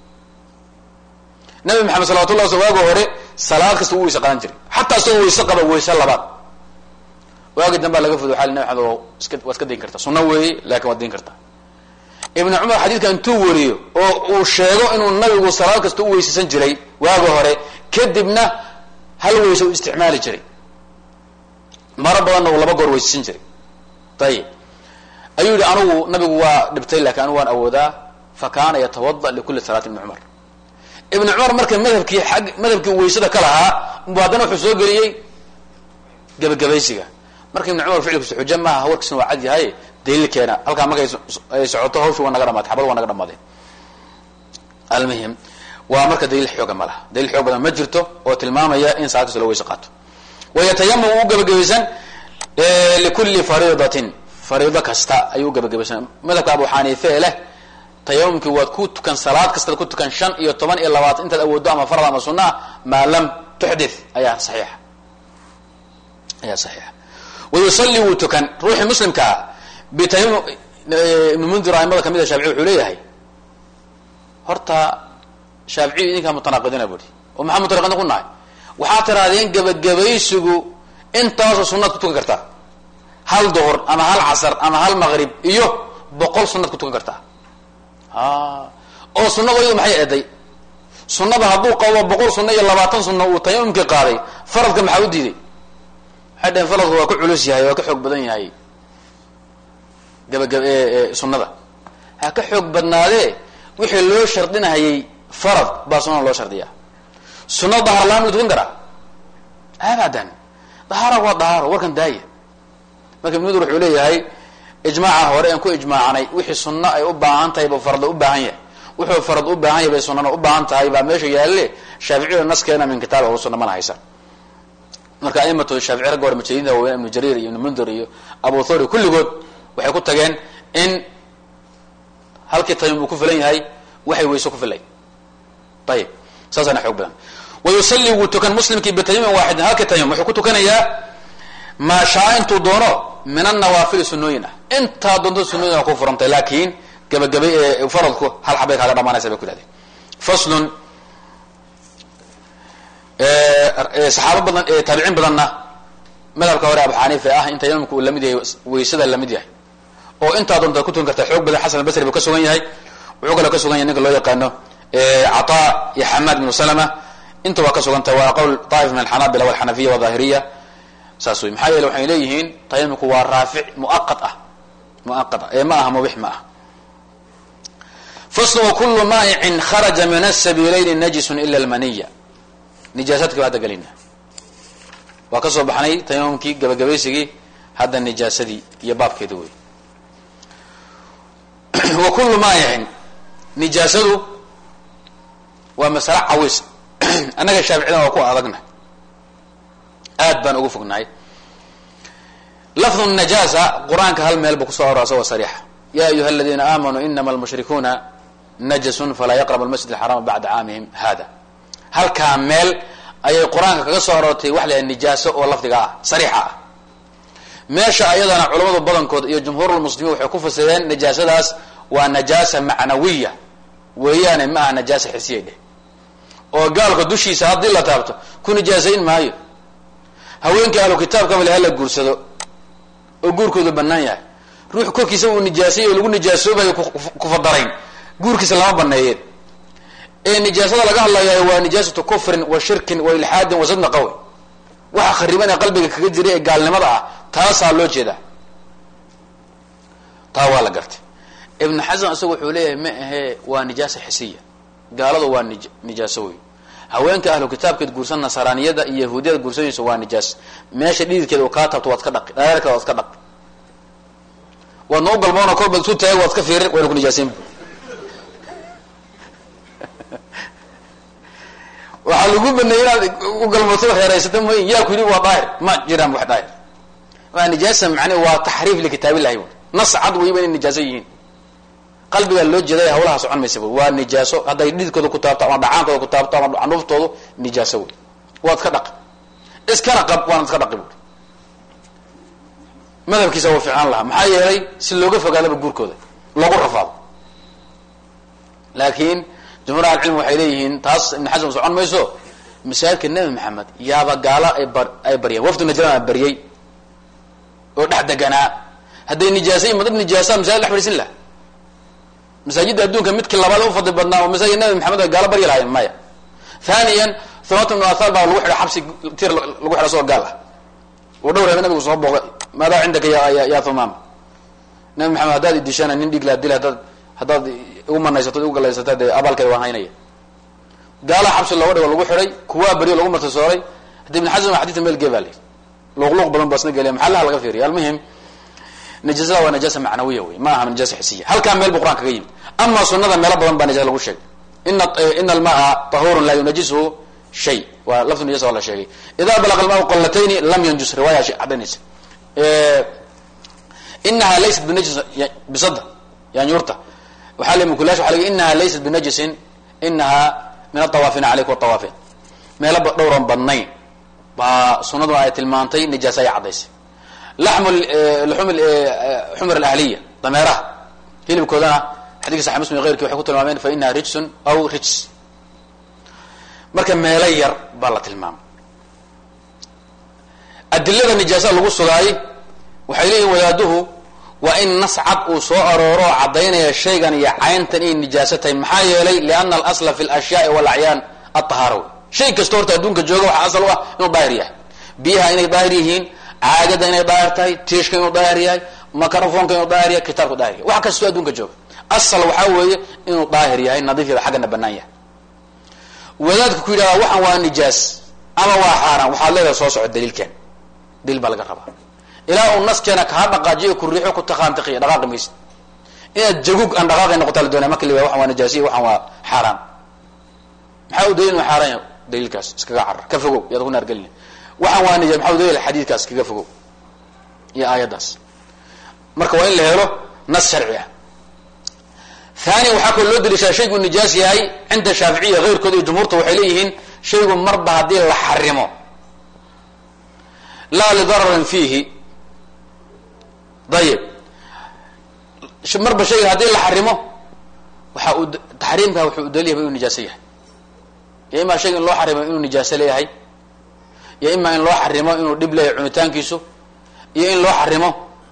nabi maxamed salawatullah sl waagi hore salaad kasta u weyse qadan jiray xataa isagoo weyse qaba weyse labaad waagi dambaa laga fud waa nabi maxamed iska waad iska dayn kartaa sunno weeye lakin waad dayn kartaa ibnu cumar xadiidka intuu wariyo oo uu sheego inuu nabigu salaad kasta u weysaysan jiray waagi hore kadibna hal weyse u isticmaali jiray maro badanna uu laba goor weysaysan jiray ayib ayuu yihi anugu nabigu waa dhibtay lakin anugu waan awoodaa fa kaana yatawada likuli salaati ibni cumar ibn cumar marka madhabkii ag madhabkii weysada ka lahaa bu haddana wuxuu soo geliyey gebagabaysiga marka ibn cumar ficilkiisa xujo maaha warkiisna waa cad yahay daliilkeena halkaa markay ay socoto hawsha waa naga dhamaatay xabad waa naga dhamaadeen almuhim waa marka daliil xooga ma laha daliil xoog badan ma jirto oo tilmaamaya in salaad kasta loo weyse qaato wayatayamam u gebagabaysan likulli fariidatin fariido kasta ayuu gebagabaysan madhabka abu xaniife leh tayamumkii waad ku tukan salaad kastaad ku tukan shan iyo toban iyo labaatan intaad awooddo ama farad ama sunna maa lam tuxdith ayaa saxiixa ayaa saxiixa wayusalli wuu tukan ruuxii muslimkaa bitayamum ibnu mundir aimada kamid a shaafici wuxuu leeyahay horta shaaficiyu idinkaa mutanaqidina buhi oo maxaa mutanaqidin ku nahay waxaa tirahdeen gebagabaysigu intaasoo sunnaad ku tukan kartaa hal duhur ama hal casar ama hal maqrib iyo boqol sunnaad ku tukan kartaa oo sunada iyadu maxay eeday sunada hadduu qabo boqol sunna iyo labaatan sunna uu tayamumkii qaaday faradka maxaa u diiday waxay dhaheen faradku waa ka culus yahay waa ka xoog badan yahay gabagab sunada ha ka xoog badnaadee wixii loo shardinahayay farad baa sunada loo shardiyaa sunada dahaar laan ma tukan karaa abadan dahaara waa dahaaro warkan daaya marka ibn mudur wuxuu leeyahay ijmaaca hore aan ku ijmaacanay wixii sunno ay u baahan tahay buu farada u baahan yahay wuxuu farad u baahan yahay bay sunnana u baahan tahay baa meesha yaalle shaaficiyada naskeena min kitaab abu sunna mana haysan marka aimatu shaafici ragga hore mujtahidinta waaweyn ibnu jariir iyo ibnu mundir iyo abu thori kulligood waxay ku tageen in halkii tayum uu ku filan yahay waxay weyse ku filay ayib saasaana xoog badan wayusalli wuu tukan muslimkii bitayumin waaxidin halkii tayum wuxuu ku tukanayaa maa shaa intuu doono min anawaafili sunooyin ah intaa doonto sunooyin ku furantay laakin gabagabay ee faradku hal xabay kaaga dhamaanaysa bay ku dhahdeen faslun saxaabo badan taabiciin badanna madhabka hore abu xaniifa ah in tayamumka uu lamid yahay weysada lamid yahay oo intaa doonta ku tukan karta xoog badan xasan albasri buu ka sugan yahay wuxuu kaloo ka sugan yahay ninka loo yaqaano cataa iyo xamaad bnu salama inta waa ka sugantahay waa qowl daa'if min alxanaabila walxanafiya wadahiriya saas wey maxaa yeele waxay leeyihiin tayamumku waa raafic muaqad ah muaqad ah ee ma aha mubix ma ah faslu wakulu maa'icin kharaja min asabiilayni najisun ila almaniya nijaasadki ba hadda gelina waa ka soo baxnay tayamumkii gabagabaysigii hadda nijaasadii iyo baabkeeda wey wa kullu maa'icin nijaasadu waa masale cawis annaga shaaficida waa ku adagna aad baan ugu fognahay lafdu najaasa qur-aanka hal meel buu kusoo arora asagoo sariixa ya ayuha aladiina aamanuu inama almushrikuuna najasun falaa yaqrabu almasjid alxaraama bacda caamihim hada halkaa meel ayay qur-aanka kaga soo aroortay wax la nijaaso oo lafdiga ah sariixa ah meesha ayadana culamadu badankood iyo jumhuurulmuslimiin waxay ku fasireen najaasadaas waa najaasa macnawiya weeyaane ma aha najaasa xisiyay dheh oo gaalka dushiisa haddii la taabto ku nijaasayn maayo haweenkii ahlu kitaabka bale hala guursado oo guurkoodu banaan yahay ruux korkiisa uu nijaasay oo lagu nijaasoobayo kufadarayn guurkiisa lama baneeyeen ee nijaasada laga hadlayahay waa nijaasatu kufrin wa shirkin wa ilxaadin wa sadna qawi waxa khariban ee qalbiga kaga jira ee gaalnimada ah taasaa loo jeedaa taa waa la gartay ibnu xasan isagu wuxuu leeyahay ma ahee waa nijaasa xisiya gaaladu waa nij nijaaso wey haweenka ahlu kitaabkeed guursan nasaraaniyada iyo yahuudiyada guursanaysa waa nijaas meesha dhididkeeda u kaa taabto waad ka dhaqi dhareerkeeda waad ka dhaqi waad noo galmoona kolbaad isu taagay waad ka fiirin wayna ku nijaasayn waxaa lagu lagu baneeyey inaad u galmooto reeraysata mooy yaa ku yidhi waa daahir ma jiraan wax daahir waa nijaasa macne waa taxriif likitaabillahi bu nas cad weyba inay nijaaso yihiin qalbigaa loo jeeday hawlaha socon maysa bu waa nijaaso hadday dhididkooda ku taabto ama dhacaankooda ku taabto ama canuuftoodu nijaaso wey waad ka dhaqi iskana qab waanad iska dhaqi buui madhabkiisa waa fiicnaan lahaa maxaa yeelay si looga fogaadaba guurkooda loogu rafaado laakiin jumhuur ahlicilmi waxay leeyihiin taas ibn xasan socon mayso masaajidka nebi maxamed yaaba gaalo ay bar ay baryeen wafdu najraan baryey oo dhex deganaa hadday nijaasayin ma dad nijaasa masaajid dhex fadhiisin laha masaajidda adduunka midkii labaad u fadli badnaa oo masaajid nabi maxamed ay gaalo baryi lahaayeen maya thaniyan thumat ibnu athal baa lagu xidhay xabsi tir lagu xidha soo gaal ah oo dhowr habe nabigu soo booqay maadaa cindaka ya ya thumaama nabi maxamed haddaad idishana nin dhiig laa dil haddaad haddaad igu manaysato igu galaysata dee abaalkeeda waan haynaya gaala xabsi looga dhigo lagu xidhay kuwaa beriyo lagu martasooray haddi ibn xasan xadidka meel gee baa la yidhi luqluuq badan baa isna geliya maxallaha laga fiiriya almuhim najaasada waa najaasa macnawiya wey ma aha najaasa xisiya halkaa meel bu quraan kaga yimi ama sunada meelo badan baa najasa lagu sheegay ina ina almaa tahurun laa yunajisuhu shay waa lafdu najasa waa la sheegay ida balaqa almaa qolatayni lam yanjus riwaaya caddaynaysa inaha laysat binajis bisada yaanyuurta waxaa le mukulash waa lg inaha laysat binajisin inaha min atawaafina calayk watawaafin meelo dhowran badnayn baa sunaduna ay tilmaantay nijaasa ay caddaysay laxmu luxum xumr alahliya dameeraha hilibkoodana xadidka saxi muslim keyrki waxay ku tilmaameen fa inaha rijsun aw rijs marka meelo yar baa la tilmaamay adilada nijaasa lagu sugaay waxay leeyihin wadaaduhu waa in nas cad uu soo arooro oo caddaynaya shaygan iyo cayntan inay nijaaso tahay maxaa yeelay liana alasla fi lashyaai walacyaan atahaara wey shay kasta horta adduunka jooga waxaa asal u ah inuu daahir yahay biyaha inay daahir yihiin caagada inay daahir tahay tiishka inuu daahir yahay microfonka inuu daahir yahay kitaabku daahir yahay wax kastoo adduunka jooga asal waxaa weeye inuu daahir yahay nadiif yada xaggana banaan yahay wadaadka ku yidhahda waxan waa nijaas ama waa xaaraan waxaad leedahay soo soco daliilkan daliil baa laga rabaa ilaa uu naskeena kaa dhaqaajiyo ku riixo ku taqaantiqiya dhaqaaqi maysid inaad jagug aan dhaqaaqay noqota la doonaya marka la waxan waa nijaasiya waxan waa xaaraan maxaa u daliil inuu xaaraan yahay daliilkaas iskaga carar ka fogow yaad ku naargelina waxaan waa nijaas maxaa u daliil xadiidkaas iskaga fogow iyo aayaddaas marka waa in la helo nas sharci ah thani waxaa kaloo loo daliishaa shaygu nijaas yahay cinda shaaficiya keyrkooda iyo jumhuurta waxay leeyihiin shaygu marba haddii la xarimo laa lidararin fiihi ayib marba shayga haddii la xarimo waxa uu taxriimka wuxuu u daliil yahay inuu nijaaso yahay yo imaa shayga in loo xarimo inuu nijaaso leeyahay iyo imaa in loo xarimo inuu dhib leeyahay cunitaankiisu iyo in loo xarimo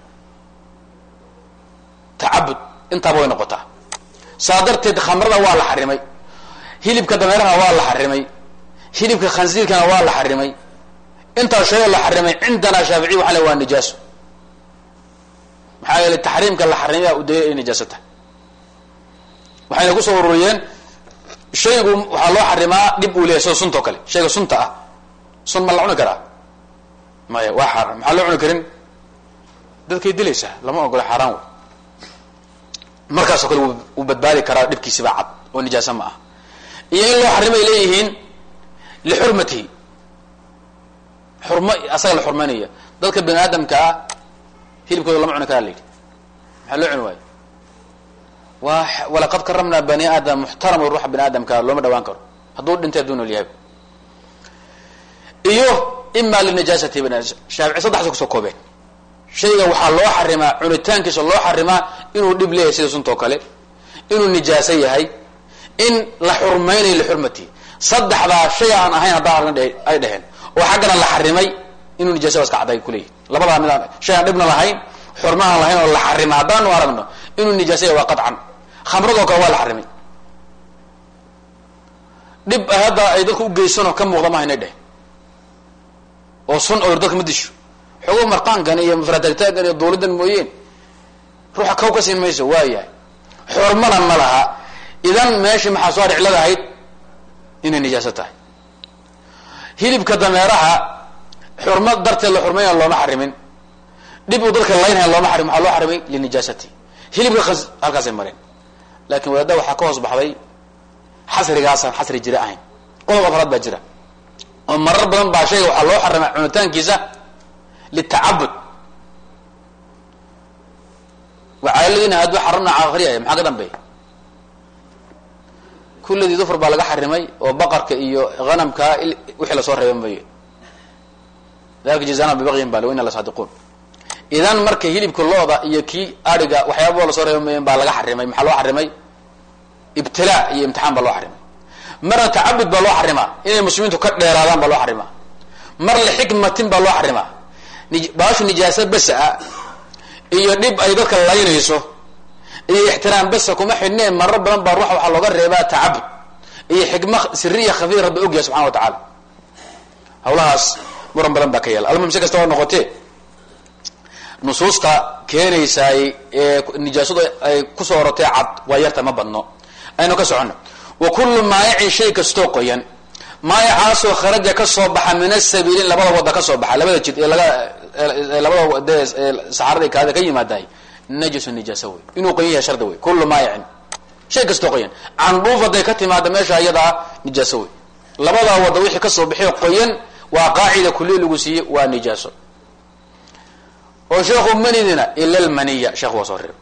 tacabud intaaba way noqotaa saa darteed khamrada waa la xarimay hilibka dameeraha waa la xarimay hilibka khansiirkana waa la xarimay intaas shayoo la xarimay cindanaa shaaficiy waxaa le waa nijaaso maxaa yeelay taxriimka la xarimaya u daliil ay nijaaso tahay waxayna kusoo ururiyeen shaygu waxaa loo xarimaa dhib uu leyahy sida sunta o kale shayga sunta ah sun ma la cuni karaa maya waa xaaraan maxaa loo cuni karin dadkay dilaysaa lama ogolo xaaraan wey markaasoo kale wuu badbaadi karaa dhibkiisibaa cad oo nijaaso ma ah iyo in loo xarimay leeyihiin lixurmatihi xurmo asaga la xurmaynaya dadka bani aadamka ah hilibkooda lama cuni karaa la yidhi maxaa loo cuni waayo waa walaqad karamnaa bani aadam muxtaram ruuxa bani aadamka looma dhawaan karo hadduu dhintay hadduu nool yahay iyo ima linijaasati bani shaafici saddexdaas kusoo koobeen shayga waxaa loo xarimaa cunitaankiisa loo xarimaa inuu dhib leeyahay sida suntoo kale inuu nijaaso yahay in la xurmaynayo lixurmatihi saddexdaa shay aan ahayn haddaa ay dheheen oo xaggana la xarimay inuu nijaasa iska cadday kuleeyihi labadaa mid aan shay aan dhibna lahayn xurmaaan lahayn oo la xarima haddaanu aragno inuu nijaasa yahay waa qaطcan khamradoo kale waa la xarimay dhib hadda ay dadku ugeysanoo ka muuqda maha inay dheheen oo sun oo dadka ma disho xogo marqaankan iyo mafratagtaagan iyo duulidan mooyeen ruuxa kaw ka siin mayso waa yahay xurmana ma laha idan meeshii maxaa soo dhiclada ahayd inay nijaaso tahay hilibka dameeraha xurmo darteed la xurmayna looma xarimin dhib uu dadka laynhaya looma xarim waxaa loo xarimay linijaasati hilibka halkaasay mareen laakin wadaada waxaa ka hoos baxday xasrigaasaan xasri jira ahayn qodob afraad baa jira oo marar badan baa shayga waxaa loo xarimay cunitaankiisa litacabud wacaaladiina hadduu xaramna akriyaya maxaa ka dambeeya kulladii dufr baa laga xarimay oo baqarka iyo hanamka wixii lasoo reeba maye dalika jazana bibaqyin bale wa ina lasaadiquun idan marka hilibka looda iyo kii ariga waxyaabao lasoo reeba mayen baa laga xarimay maxaa loo xarimay ibtilaa iyo imtixaan baa loo xarimay marna tacabud baa loo xarimaa inay muslimiintu ka dheeraadaan baa loo xarimaa mar lixikmatin baa loo xarimaa baashu nijaasa besa iyo dhib ay dadka laynayso iyo ixtiraam besa kuma xidhnee marar badan baa ruux waxaa looga reebaa tacabud iyo xikma siriya khafiya rabbi ogyahay subxana wa tacaala hawlahaas muran badan baa ka yaala almuhim si kasta oo noqotee nusuusta keenaysaay ee nijaasadu ay kusoo orotay cad waa yarta ma badno aynu ka soconno wa kullu maayicin shay kastoo qoyan maayacaasoo kharaja ka soo baxa min asabiilin labada wadda ka soo baxa labada jid ee laga labada dee saxaarada kaada ka yimaadaay najisu nijaasa wey inuu qoyan yahay shardi wey kullu maayicin shay kastoo qoyan candhuuf hadday ka timaada meesha iyadaa nijaaso wey labadaa wadda wixii kasoo bixiyo qoyan waa qaacida kuliya lagu siiyey waa nijaaso oo sheekhu manidina ila lmaniya sheekhu waa soo reeb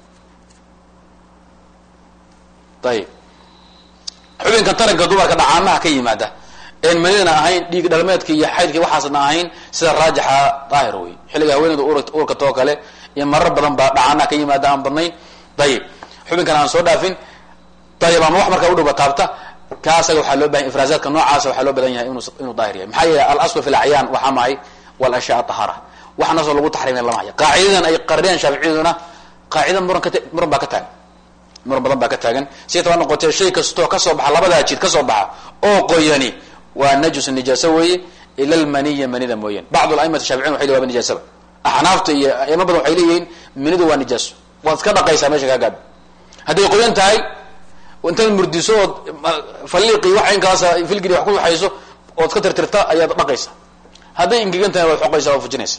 ayib xubinka taranka dumarka dhacaamaha ka yimaada een manidana ahayn dhiig dhalmeedka iyo xaydka waxaasna ahayn sida raajixa daahir wey xilliga haweeneyda uurka too kale iyo marar badan baa dhacaanaha ka yimaada aan badnayn ayib xubinkan aan soo dhaafin ayib ama wax markaa udhowba taabta ka asaga waxaa loo bahan ifraazaadka noocaasa waxaa loo badan yahay inu inuu daahir yahay maxaa yeele alaslu fi lacyaan waxaa mahay walashyaa tahara wax nasoo lagu taxriimay lama hayo qaacidadan ay qariyeen shaaficiyaduna qaacida muran ka muran baa ka taagan muran badan baa ka taagan si taba noqotee shay kastoo kasoo baxa labadaa jid kasoo baxa oo qoyani waa najus nijaaso weeye ila lmaniya manida mooyaan bacd aimati shaaficiyin waxay leeyihin waa nijaasaba axnaafta iyo aimo badan waxay leeyihiin manidu waa nijaaso waad iska dhaqaysaa meesha kaa gaadho hadday qoyan tahay intaad murdiso ood faliiqi wax inkaasa filgiri wax ku waxayso ood iska tirtirta ayaad dhaqaysa hadday ingegan tahay waad xoqaysa waad fujinaysa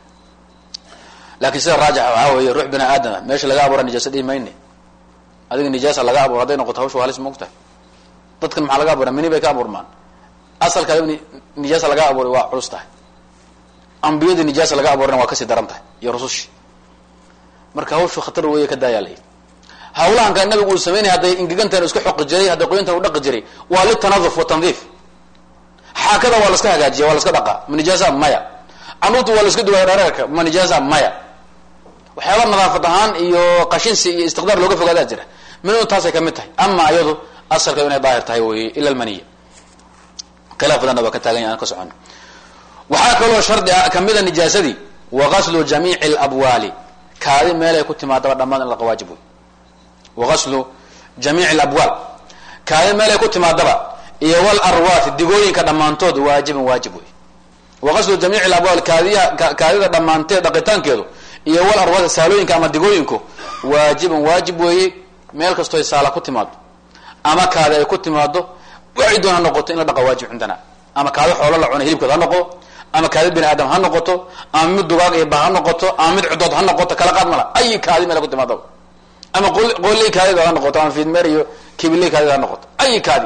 laakin sida raajixa waxaa weeye ruux bini aadama meesha laga abuura nijaasa dhihi mayne adiga nijaasa laga abuura hadday noqoto hawsha halis maogtahay dadkan maxaa laga abuura mini bay ka abuurmaan asalka nijaasa laga abuuray waa culus tahay ambiyadii nijaasa laga abuurayna waa kasii daran tahay iyo rusushi marka hawshu khatar weeye ka daayaa layihi hawlahanka nabigu uu sameynaya hadday ingegantahan iska xoqi jiray hadday qoyantan u dhaqi jiray waa litanaduf wa tandiif xaakada waa laska hagaajiya waa laska dhaqaa ma nijaasa maya canuurta waa laska duwaya dhareerka ma nijaasa maya waxyaaba nadaafad ahaan iyo qashinsi iyo istiqdaar looga fogaadaa jira minadu taasay kamid tahay ama iyadu asalka inay daahir tahay wey ila lmaniya khilaaf badanna waa ka taagan yahy aan ka socono waxaa kaloo shardi a kamida nijaasadii wa gaslu jamiici labwaali kaadi meelay ku timaadaba dhammaan in laqa waajib wey wagaslu jamiici labwaal kaadi meelay ku timaadaba iyo wal arwaati digooyinka dhammaantood waajibin waajib wey wagaslu jamiici labwaal kaadiya kaadida dhammaanteed dhaqitaankeedu iyo wal arwaati saalooyinka ama digooyinku waajibin waajib weeye meel kastoo saala ku timaado ama kaadi ay ku timaado waxay doon ha noqoto in la dhaqa waajib cindana ama kaadi xoolo la cuna hilibkood ha noqo ama kaadi bini aadam ha noqoto ama mid dugaag iyo ba ha noqoto ama mid cudood ha noqoto kala qaad mala ay kaadi meel ku timaadaba ama qooley kaadida ha noqoto ama fiidmeer iyo kibiley kaadida ha noqoto ay kaadi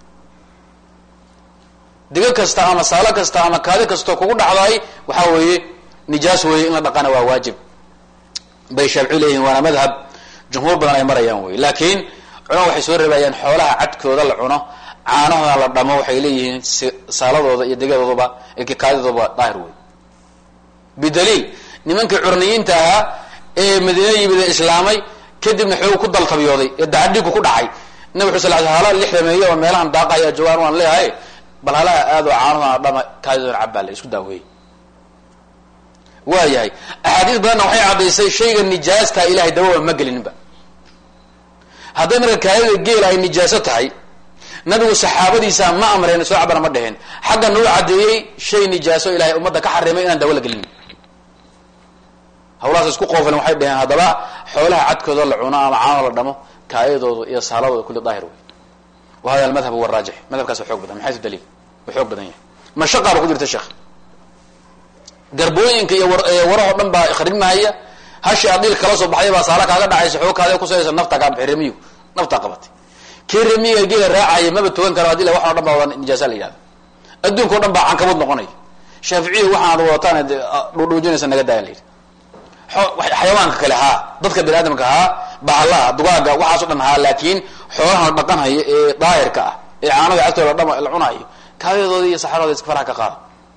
digo kasta ama saalo kasta ama kaadi kastoo kugu dhacdaay waxaa weeye nijaas weeye in la dhaqana waa waajib bay shaafici leeyihin waana madhab jumhuur badan ay marayaan wey laakiin culama waxay soo reebayaan xoolaha cadkooda la cuno caanahooda la dhamo waxay leeyihiin saaladooda iyo degadooduba kaadidooba daahir wey bidaliil nimankii curniyiinta ahaa ee madiina yimid ee islaamay kadibna xoog ku daltabiyooday ee dacadhigu ku dhacay nabig xu sal l hala lixdameeye oo meelahan daaqaya jawaan waan leeyahay bal halaha aadoo caanahoodana dhama kaadidoona cabbaa la isku daaweeyey waa yahay axaadiis badanna waxay caddaysay shayga nijaastaa ilahay dawaba ma gelininba hadday marka kaadida geel ay nijaaso tahay nabigu saxaabadiisa ma amreen soo cabana ma dheheen xagga nuu caddeeyey shay nijaaso ilahay ummadda ka xarimay inaan dawo la gelin hawlahaas isku qoofilen waxay dheheen haddaba xoolaha cadkooda la cuno ama caano la dhamo kaayadooda iyo saaladooda kulli daahir wey wa hada almadhab huwa raajix madhabkaas xoog badan min xaysu daliil wa xoog badan yahay mashaqaaba ku jirta sheekh garbooyinka iyo warahoo dhan baa khrimahaya hashi adiil kala soo baxday baa saala kaaga dhacaysa xoog kaada kusaysa nafta kaa baxay remiyu naftaa qabatay kii remiga geela raacaya maba tugan karo hadii la wax o dhan baa wada nijaasa la yihahdo adduunka o dhan baa cankabud noqonaya shaaficiya waxaad wadataan dhuudhuujinaysa naga daayan la yidhi xayawaanka kale haa dadka bani aadamka haa bahalaha dugaaga waxaaso dhan haa laakiin xoolaha dhaqan haya ee daahirka ah ee caanada agtooda dhama la cunayo kaadadooda iyo saxarooda iska faraha ka qaada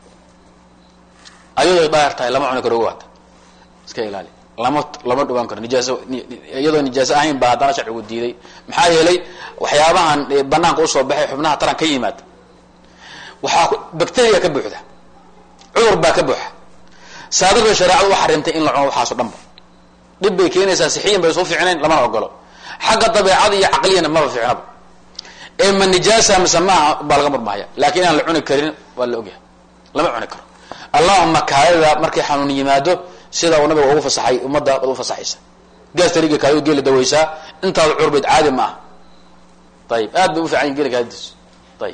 ayadoo daahir tahay lama cuni karo waata iska ilaali lama lama dhawaan karo nijaaso iyadoo nijaaso ahayn baa haddana sharcigu diiday maxaa yeelay waxyaabahan banaanka usoo baxay xubnaha taran ka yimaada waxaa bacteria ka buuxda cudur baa ka buuxa saadada shareecadu u xarimtay in la cuno waxaaso dhan ba dhib bay keenaysaa sixiyan bay soo fiicnayn lamana ogolo xagga dabeecada iyo caqliyana maba fiicnaba ee ma nijaasa mise maaha baa laga murmahaya laakiin inaan la cuni karin waa la ogyahay lama cuni karo allahuma kaadida markay xanuun yimaado sida uu nabiga ugu fasaxay ummadda baad u fasaxaysa gaastariga kaadida geela dawaysaa intaada curbayd caadi ma aha ayib aad bay u fiican yihin gela kaadidiisu ayib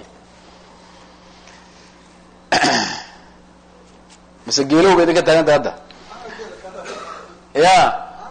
mise geelow ba idinka taaganta hadda ya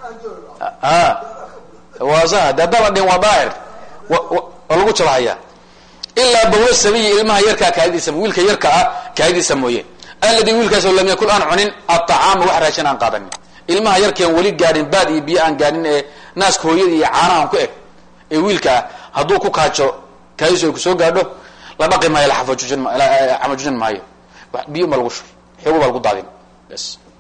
a waa sa de haddaba dhin waa daahir waa lagu jabahaya ilaa bawla sabiyi ilmaha yarkaa kaadidiisa wiilka yarka ah kaadidiisa mooye aladi wiilkaasoo lam yakul aan cunin aطacaama wax raashin aan qaadanin ilmaha yarkaan weli gaadhin baad iyo biyo aan gaadhin ee naaska hooyada iyo caanahan ku eg ee wiilka ah hadduu ku kaajo kaadidiisu ay kusoo gaadho la dhaqi maayo laxafajujin camajujin maayo biyo ma lagu shur xoogo baa lagu daadin bs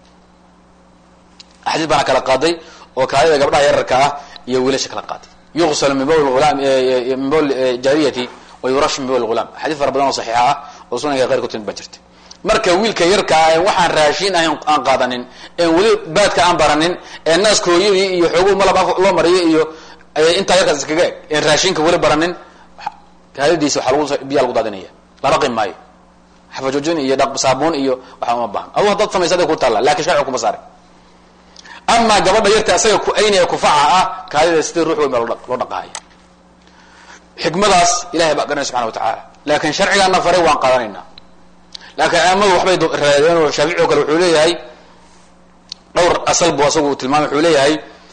axaadiis baana kala qaaday oo kaadida gabdhaha yararka ah iyo wiilasha kala qaaday yuqsal min bawl ulaam min bawl jaariyati wa yurash min bawl ghulaam axaadiis fara badan oo saxiixa ah oo sunanka qeyrka timid baa jirta marka wiilka yarka ah waxaan raashin ahayn aan qaadanin een weli baadka aan baranin ee naaska hooyadii iyo xooguhu malab loo mariyo iyo intaa yarkaas iskaga eg een raashinka weli baranin kaadadiisa waxaa lagu biyaa lagu daadinaya la dhaqi maayo xafajoojin iyo saabuun iyo waxaa uma baahan adu haddaad samaysa aday ku taalla lakin sharciga kuma saarin amaa gabadha yarta isaga ku-aynaya kufaca ah kaadida sidii ruux weyn baa loo dhaqahaya xikmadaas ilahay baa garanaya subxana wa tacaala laakin sharcigaana faray waan qaadanaynaa laakiin aimadu waxbay raadeen oo shaafici o kale wuxuu leeyahay dhowr asal bu asagu tilmaamay wuxuu leeyahay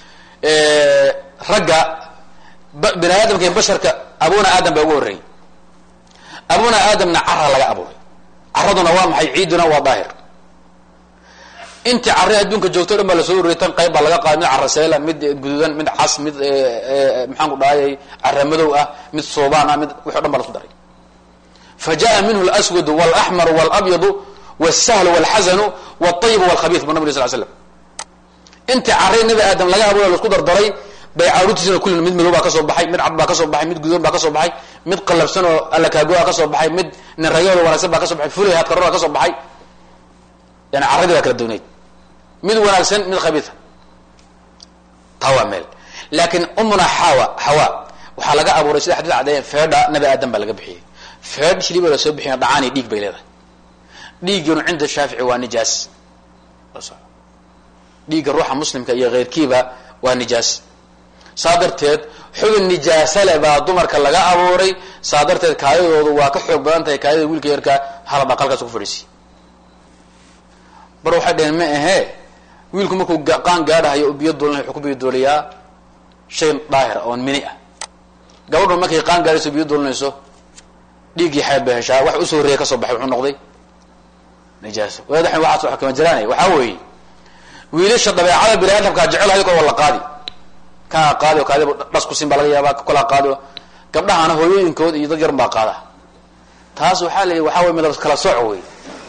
ragga bini aadamka iyo basharka abuna aadam baa ugu horreeyey abuna aadamna cara laga abuuray caraduna waa maxay ciiduna waa daahir intii carre adduunka joogto o dhan baa lasoo ururiyay tan qayb baa laga qaaday mid cara seela mid guduudan mid cas mid maxaan ku dhahayay cara madow ah mid soobaan ah mid wix o dhan baa lasu daray fa jaءa minhu اlأswad wاlaxmar wاlabyadu wالsahlu wاlxasanu wاطayib wاlkhabiis bu nabig sl slam intii carre nabi aadam laga abuuray lasku dardaray bay caruurtiisina kullina mid madow baa kasoo baxay mid cad baa kasoo baxay mid gudoon baa kasoo baxay mid qalabsan oo allakaagoa kasoo baxay mid ninrayool wanagsan baa kasoo baxay fulay hadkarora kasoo baxay yani carradii baa kala doonayd mid wanaagsan mid khabiisa taa waa meel laakiin umuna xawa xawa waxaa laga abuuray sida xadis cadeeyen feedha nabi aadam baa laga bixiyey feedh shiliba la soo bixiya dhacaani dhiig bay leedahay dhiigganu cinda shaafici waa nijaas dhiigga ruuxa muslimka iyo keyrkiiba waa nijaas saa darteed xubin nijaasale baa dumarka laga abuuray saa darteed kaadidoodu waa ka xoog badan tahay kaadida wiilka yarka hala dhaqalkaas ku fadhiisiy bar waxay dhaheen ma ahee wiilku markuu qaan gaadhahayo u biyo doolinayo wuxuu ku biyo dooliyaa shay daahir oon mini ah gabadhu markay qaan gaadhayso biyo doolinayso dhiiggii xeeb bay heshaa wax usoo horreeya kasoo baxay wuxuu noqday nijaaso wadaxan waxaas wax kama jiraanay waxaa weeye wiilasha dabeecada bini aadamkaa jecel ayagoo waa la qaadi kaa qaadi o kaadiba dhas kusin baa laga yaabaa kolaa qaadi o gabdhahana hooyooyinkood iyo dad yarun baa qaada taas waxaa la yidhi waxaa wey midab kala sooc wey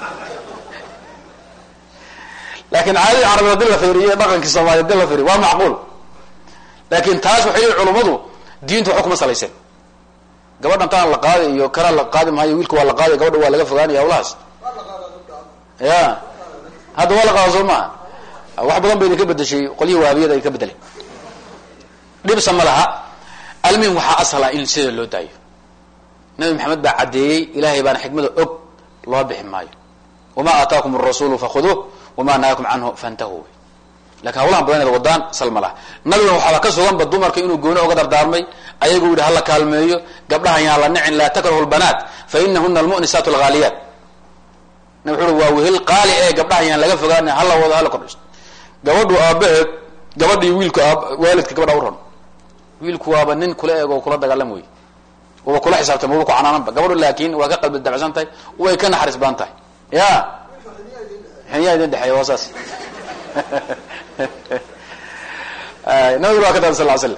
laakiin caadadii carabid hadii la fiiriyo dhaqankii soomaliya hadii la fiiriyo waa macquul laakin taas waxay yihi culummadu diintu waxba kuma salayseen gabadhan taan la qaadi iyo kana la qaadi maayo wiilka waa la qaadi gabadha waa laga fogaanaya hawlahaas ya hadda waa la qaada soo maha wax badan ba idinka bedeshay qolyihii wahabiyada ay ka bedeleen dhibsa ma laha almuhim waxaa asala in sida loo daayo nabi maxamed baa caddeeyey ilahay baana xikmada og loo bixi maayo wama aataakum arasulu fakhuduuh wama nahaakum canhu fantahu lakin hawlahan badan inaad wadaan sal ma laha nabiguna waxaaba ka suganba dumarka inuu gooni oga dardaarmay ayagu yihi hala kaalmeeyo gabdhahan yaan la nicin laa takrahu lbanaat fa inahuna almu'nisaat alghaaliyaat nabi wuxu ui waa wehel qaali ee gabdhahan yaan laga fogaana hala wado hala kordhisto gabadhu aabaheed gabadhii wiilku aab waalidka gabadha u ron wiilku waaba nin kula eeg oo kula dagaalam wey waba kula xisaabtay maba ku canaananba gabadhu laakin waa ka qalbi dabcsan tahay way ka naxariis badan tahay ya xiniyaa idin dhexeeya waa saas nabiguna waa ka daa sal l slam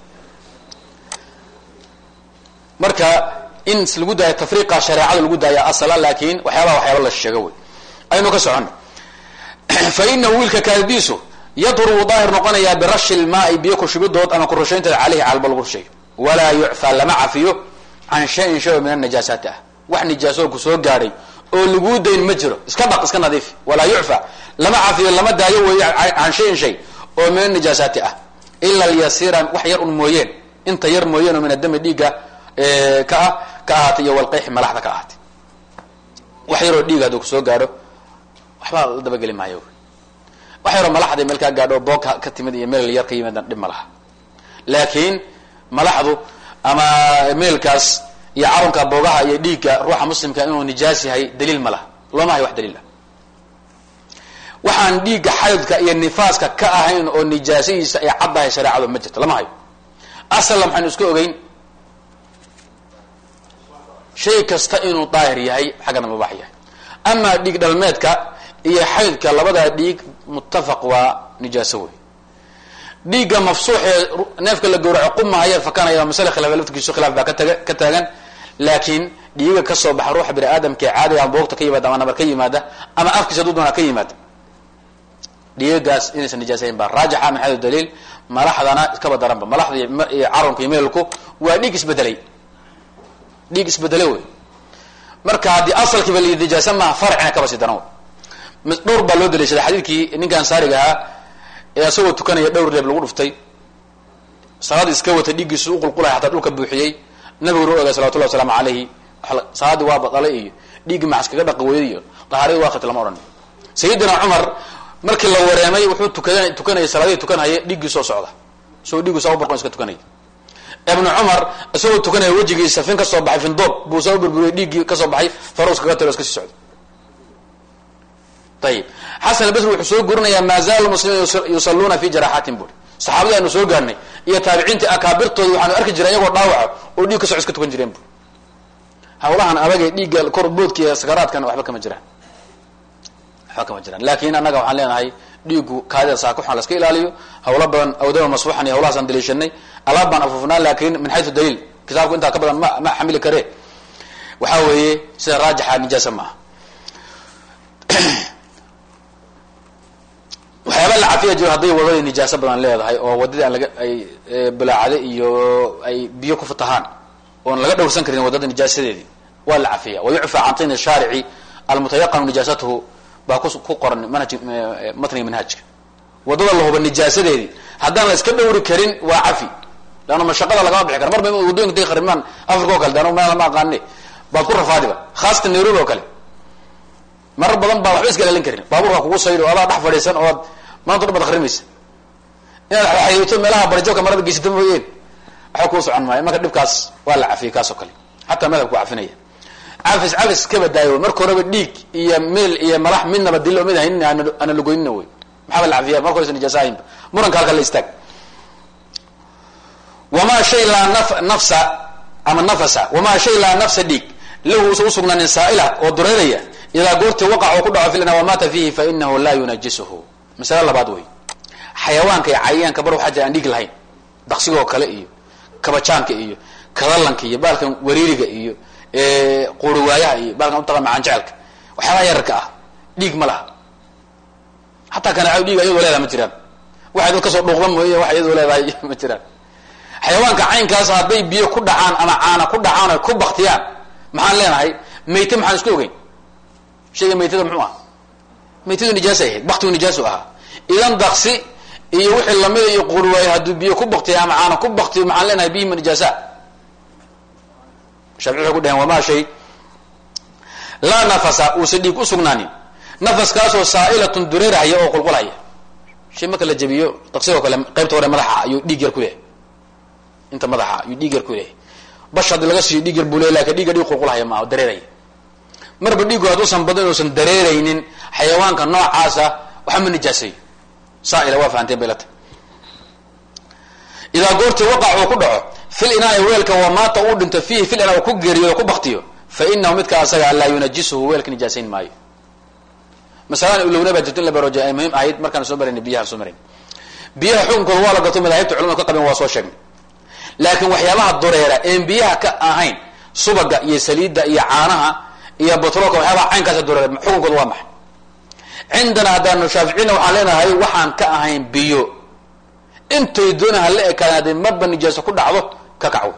marka in lagu daayo tafriiqa shareecada lagu daaya asala laakin waxyaabaa waxyaaba la sheego wey aynu ka socono fa inahu wiilka kaadidiisu yadru wuu daahir noqonayaa birashi lmaai biyo kushubidood ama kurushaynteeda caleyhi calba lagu rusheeyo walaa yucfaa lama cafiyo can shayin shay oo min anajaasaati ah wax nijaasoo ku soo gaadhay oo laguu dayn ma jiro iska dhaq iska nadiif walaa yucfa lama cafiyo lama daayo weeye can shayin shay oo min anajaasaati ah ila lyasiira wax yar un mooyeen inta yar mooyeen oo min adami dhiigga ka ah ka ahaatay iyo walqeyxi malaxda ka ahaatay wax yaroo dhiiga hadduu kusoo gaadho waxbaa la dabageli maayo wax yaroo malaxda meel kaa gaadho boog ka timid iyo meel yar ka yimid dhib ma laha laakiin malaxdu ama meelkaas iyo carunka boogaha iyo dhiigga ruuxa muslimka inuu nijaas yahay daliil ma laha looma hayo wax daliil ah waxaan dhiigga xaydka iyo nifaaska ka ahayn oo nijaasadiisa ay caddahay shareecadu ma jirto lama hayo asalla maxaynu iska ogeyn shay kasta inuu daahir yahay xaggana mubaax yahay amaa dhiig dhalmeedka iyo xaydka labadaa dhiig muttafaq waa nijaaso wey dhiigga mafsuuxee neefka la gawraco qumahaya fakanaya masale khilaaf laftigiisu khilaaf baa kataga ka taagan laakiin dhiiga kasoo baxa ruuxa bini aadamka ee caadiga ama boogta ka yimaada ama nabar ka yimaada ama afkiisa haduu doonaa ka yimaada dhiigagaas inaysan nijaasayn baa raajixa min xaysu daliil malaxdana iskaba daranba malaxda iyo carunka iyo meelku waa dhiig isbedelay dhiig isbedele wey marka haddii asalkiiba la nijaasa maaha farcina kaba sii daran wey dhowr baa loo daliishaday xadiidkii ninka ansaariga ahaa ee isagoo tukanaya dhowr reeb lagu dhuftay salaad iska watay dhiiggiisu uqulqulaya hataa dhulka buuxiyey nabiguna u ogay salawatullah wasalaamu alayhi salaaddii waa badalay iyo dhiiggii maxas kaga dhaqi weyday iyo dahaaradi waa khati lama odhan sayidina cumar markii la wareemay wuxuu tukada tukanayay salaadihii tukanhaya dhiiggii soo socda isagoo dhiiggu saa u barqon iska tukanaya ibnu cumar isagoo tukanaya wejigiisa fin kasoo baxay findoob buu saa u burburiyey dhiiggii kasoo baxay faruus kaga talo iska sii socda ayib xasan albasri wuxuu soo gurinayaa maa zaalu muslimin yusalluuna fi jaraaxaatin buri saxaabadii aanu soo gaarnay iyo taabiciintii akaabirtooda waxaanu arki jiray iyagoo dhaawaca oo dhiig ka soco iska tukan jireen buri hawlahan adagee dhiigga kor boodka iyo sakaraadkan waxba kama jiraan waxba kama jiraan laakin annaga waxaan leenahay dhiigu kaadida saakuxan laska ilaaliyo hawlo badan awdama masfuuxan iyo hawlahaasaan daliishanay alaab baan afuufnaa laakin min xaysu daliil kitaabku intaa ka badan ma ma xamili kare waxaa weeye sida raajixa nijaasa ma aha waxyaaba la cafiya jiro hadday wadadii nijaaso badan leedahay oo wadadii aan laga ay bulaacade iyo ay biyo ku fatahaan oon laga dhowrsan karin wadada nijaasadeedii waa la cafiya wayucfa can tin shaarici almutayaqanu nijaasatuhu baa ku qoran manhaj matniga manhajka wadada lahuba nijaasadeedii haddaan la iska dhowri karin waa cafi leanna mashaqada lagama bixi kara marba wadoyinka intay kharimaan africa o kale de anu meel ma aqaane baad ku rafaadiba khaasatan nairobi oo kale marar badan baa waxba iska ilaalin karin baabuurka kugu saydo adaa dhex fadhiisan ood maanta dhan baad akrimaysa inaad xayayto meelaha barjabka marada geysata mooyeen waxba kuu socon maayo marka dhibkaas waa la cafiyey kaas oo kale xataa madhabku cafinaya cafis cafis ka badaayo marka horeba dhiig iyo meel iyo malax midnaba dilo mid haynin ana lagoynina wey maxaaba la cafiya marka horesa nijaasa ahaynba muranka halka la istaag wamaa shay laa naf nafsa ama nafasa wamaa shay laa nafsa dhiig lahu usa usugnaanin saa'ila oo dureeraya idaa goortii waqac oo ku dhaco filna wamaata fiihi fa inahu laa yunajisuhu masale labaad wey xayawaanka iyo cayayaanka bar waxaa jira aan dhiig lahayn daqsigoo kale iyo kabajaanka iyo kadalanka iyo baalkan wariiriga iyo quuriwaayaha iyo baalkan utaqa macaan jecelka waxyaabaha yararka ah dhiig ma laha hataa kanaaco dhiig ayadoo leedahay ma jiraan waxay dad kasoo dhuuqda mooye wax iyadoo leedahay ma jiraan xayawaanka caynkaas hadday biyo ku dhacaan ama caana ku dhacaan o ku baktiyaan maxaan leenahay mayte maxaan isku ogeyn shayga maytada muxuu aha maytadu nijaasay ahayd baktigu nijaasu ahaa idan daksi iyo wixii lamida iyo qurwaay hadduu biyo ku baktiyo ama caana ku baktiyo maxaan leenahay bihima nijaasa shaafici waxay ku dhaheen wamaa shay laa nafasa uusa dhiig u sugnaanin nafaskaasoo saa'ilatun dureerahaya oo qulqulhaya shay marka la jabiyo daqsigoo kale qaybta hore madaxa ayuu dhiig yar ku lehay inta madaxa ayuu dhiig yar ku lehay bash haddii laga siiyo dhiig yar buu leey lakin dhiigga dhiig qulqulhaya maaha dareeraya marba dhiigu hadduusan badan inuusan dareeraynin xayawaanka noocaasa waxa ma nijaaseeyo saaila waa fahanteen bay la tahy idaa goortii waqac uu ku dhaco fil inaai weelka wamaata uu dhinto fiihi fil inaa ku geeriyoodo ku baktiyo fa inahu midka asaga laa yunajisuhu weelka nijaasayn maayo masalan ulowna baa jirto in la barooja ay muhiim ahayd markaan soo marayna biyaha soo marayn biyaha xukunkooda waa la gato madaahibta culamada ka qabeen waa soo sheegnay laakiin waxyaabaha dureera een biyaha ka ahayn subaga iyo saliidda iyo caanaha iyo batroolka waxyaabaha caynkaasa dureera xukunkooda waa maxay cindana haddaanu shaaficina waxaan leenahay waxaan ka ahayn biyo intay doona hala ekaadeen hadday marba nijaaso ku dhacdo ka kacwo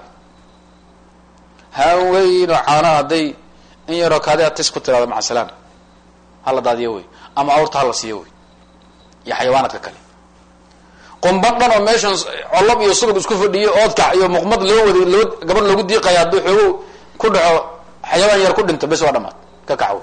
haweyno caanaha hadday in yaroo kaadea tis ku tiraado maca salaam hala daadiyo wey ama awrta hala siiyo wey iyo xayawaanaadka kale qumban dhan oo meeshan colab iyo subag isku fadhiyo oodkac iyo muqmad loo wada loo gabadh loogu diiqaya hadduu xoogo ku dhaco xayawaan yar ku dhinto bes waa dhamaad ka kacwo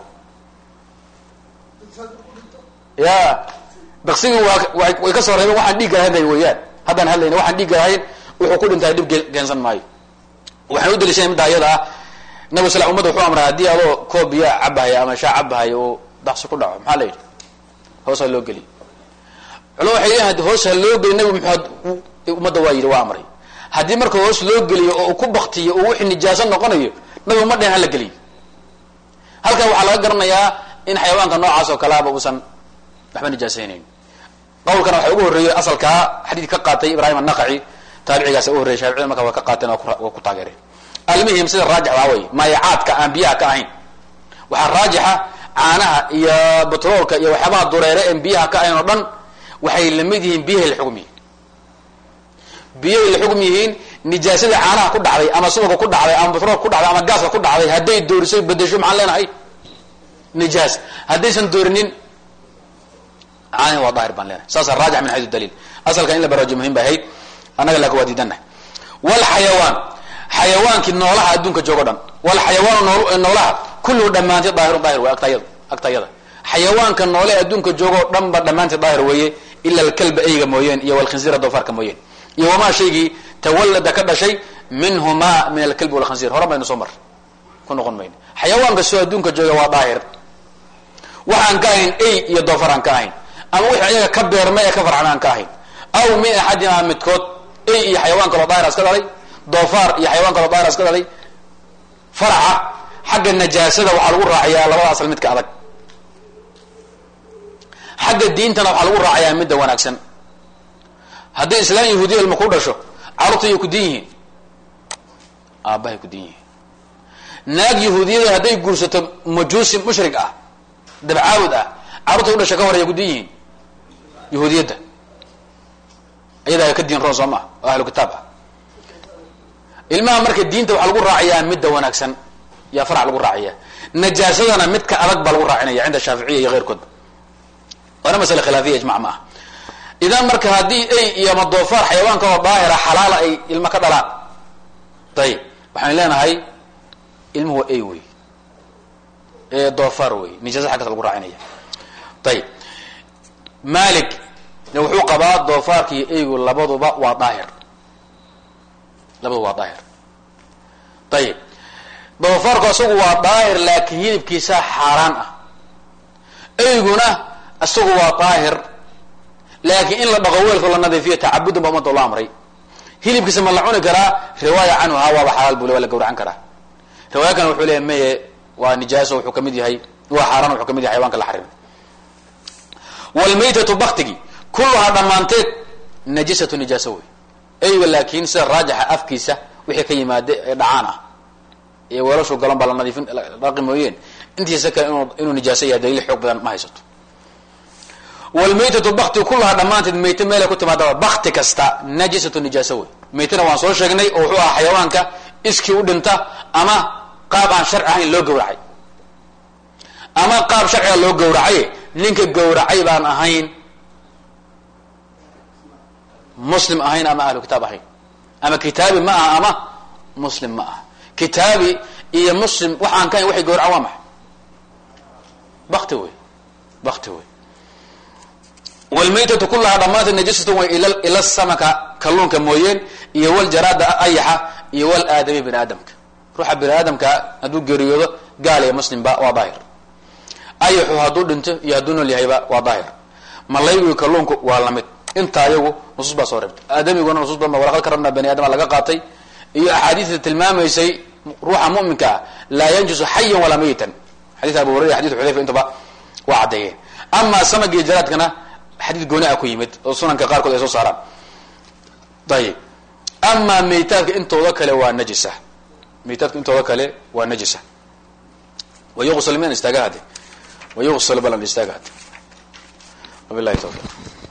ya daksigi waa way ka soo reebeen waxaan dhiigga hadlay weeyaan haddaan hadlayna waxaan dhiigga ahayn wuxuu ku dhintay dhib geensan maayo waxaan u daliishanay midda ayada ah nabi sal ummadda wuxuu amray haddii adoo koob biya cabahaya ama shaa cabahaya oo daqsi ku dhaco maxaa la yidhi hoosaa loo geliy culama waxay leeyihin hoos ha loo geliy nabi maxamed ummadda waa yidhi waa amray haddii marka hoos loo geliyo oo uu ku baktiyo oo wixii nijaaso noqonayo nabi uma dhehen hala geliyo halkan waxaa laga garanayaa in xayawaanka noocaas oo kaleaba uusan waxba nijaasaynayn qawlkana waxaa ugu horreeyey asalkaa xadiid ka qaatay ibrahim annaqaci taabicigaas u horreyay shaaficida marka waa ka qaateen waa ku taageereen almuhim sida raajix waa wey maayacaadka aan biyaha ka ahayn waxaa raajixa caanaha iyo batroolka iyo waxyaabaha dureere en biyaha ka ahayn oo dhan waxay lamid yihiin biyahay la xugum yihiin biyahay la xugum yihiin nijaasadii caanaha ku dhacday ama subaga ku dhacday ama batroolka ku dhacday ama gaaska ku dhacday hadday doorisay bedesho maxaan leenahay nijaas haddaysan doorinin caanihi waa daahir baan leenahay saasa raajix min xayu daliil asalka in la baraajo muhim ba ahayd annaga laakin waa diidannahay walxayawaan xayawaankii noolaha adduunka joogo dhan walxayawaanu noolaha kulluhu dhammaanteed daahirun daahir wey agtayada agtayada xayawaanka noole adduunka joogoo dhan ba dhammaanteed daahir weeye ila alkalba eyga mooyeen iyo walkhinsiira doofaarka mooyeen iyo wamaa shaygii tawallada ka dhashay minhumaa min alkalbi walkhinsiir hore baynu soo mar ku noqon mayno xayawaan kastoo adduunka jooga waa daahir waxaan ka ahayn ey iyo doofaar aan ka ahayn ama wixii ayaga ka beerma ee ka farxan aan ka ahayn aw min axadina midkood ey iyo xayawaan kaloo daahir iska dhalay doofaar iyo xayawaan kaloo daahir iska dhalay faraca xagga najaasada waxaa lagu raacayaa labada asal midka adag xagga diintana waxaa lagu raacayaa midda wanaagsan hadday islaan yahuudiya ilma ku dhasho carruurta yay ku din yihiin aabbahay ku din yihiin naag yahuudiyada hadday guursato majuusi mushrig ah dabcaabud ah carruurta u dhasha ka hor ay ku din yihiin yahuudiyadda iyadaa ka diin roon soo maa oo ahlu kitaab ah ilmaha marka diinta waxaa lagu raacayaa midda wanaagsan yaa farac lagu raacaya najaasadana midka adag baa lagu raacinaya cinda shaaficiya iyo keyrkoodba waana masale khilaafiya ijmac ma ah idan marka haddii ey iyo ama doofaar xayawaanka oo daahira xalaala ay ilmo ka dhalaan ayib waxaan leenahay ilmuhu waa ey wey ee doofaar wey nijaasa xaggaas lagu raacinaya ayib malik wuxuu qabaa doofaarka iyo eygu labaduba waa daahir labaduba waa daahir ayib doofaarku isagu waa daahir laakiin hilibkiisa xaaraan ah eyguna isagu waa daahir laakiin in la dhaqo weelka la nadiifiyo tacabudan ba umada la amray hilibkiisa ma la cuni karaa riwaaya canhu ha waaba xalaal bule waa la gawracan karaa riwaaya kan wuxuu leeyahy maye waa nijaaso wuxuu kamid yahay waa xaaraan wuxuu kamid yahay xayawanka la xarimay wlmaytatu baktigi kulluhaa dhammaanteed najisatu nijaaso wey eyga laakiin sida raajixa afkiisa wixii ka yimaada ee dhacaan ah ee weelashu galan baa la nadiifin dhaqi mooyeen intiisa kale inu inuu nijaaso yahay daliil xoog badan ma haysato wlmaytatu bakti kulluhaa dhammaanteed mayte meelay ku timaadaba bakti kasta najisatu nijaaso wey maytana waan soo sheegnay oo wuxuu ahaa xayawaanka iskii u dhinta ama qaab aan sharci ahayn loo gawracay ama qaab sharciga loo gawracay ninka gawracay baan ahayn muslim ahayn ama ahlu kitaab ahayn ama kitaabi ma aha ama muslim ma aha kitaabi iyo muslim waxaan ka hayn waxay gawracaan waa maxay bakti wey bakti wey wlmaytatu kulahaa dhammaanteed najisatu way ila samaka kalluunka mooyeen iyo waljaraada ayaxa iyo walaadami bini aadamka ruuxa bini aadamka hadduu geeriyoodo gaal iyo muslimba waa daahir ayaxu hadduu dhinto iyo hadduu nool yahayba waa daahir malaygu kalluunku waa lamid inta ayagu nusuus baa soo reebtay aadamiguna nusuus badan ba walaqad karabnaa bani aadama laga qaatay iyo axaadiista tilmaamaysay ruuxa mu'minka ah laa yanjusu xayan walaa mayitan xadis abu hurayra xadis xudayfa intuba waa caddeeyeen amaa samag iyo jaraadkana xadiid gooni a ku yimid oo sunanka qaarkood ay soo saaraan ayib amaa maytaadka intooda kale waa najisa maytaadka intooda kale waa najisa wayuqsal mian istaaga hade wayuqsal balan istaaga hade wabilahi tawfiq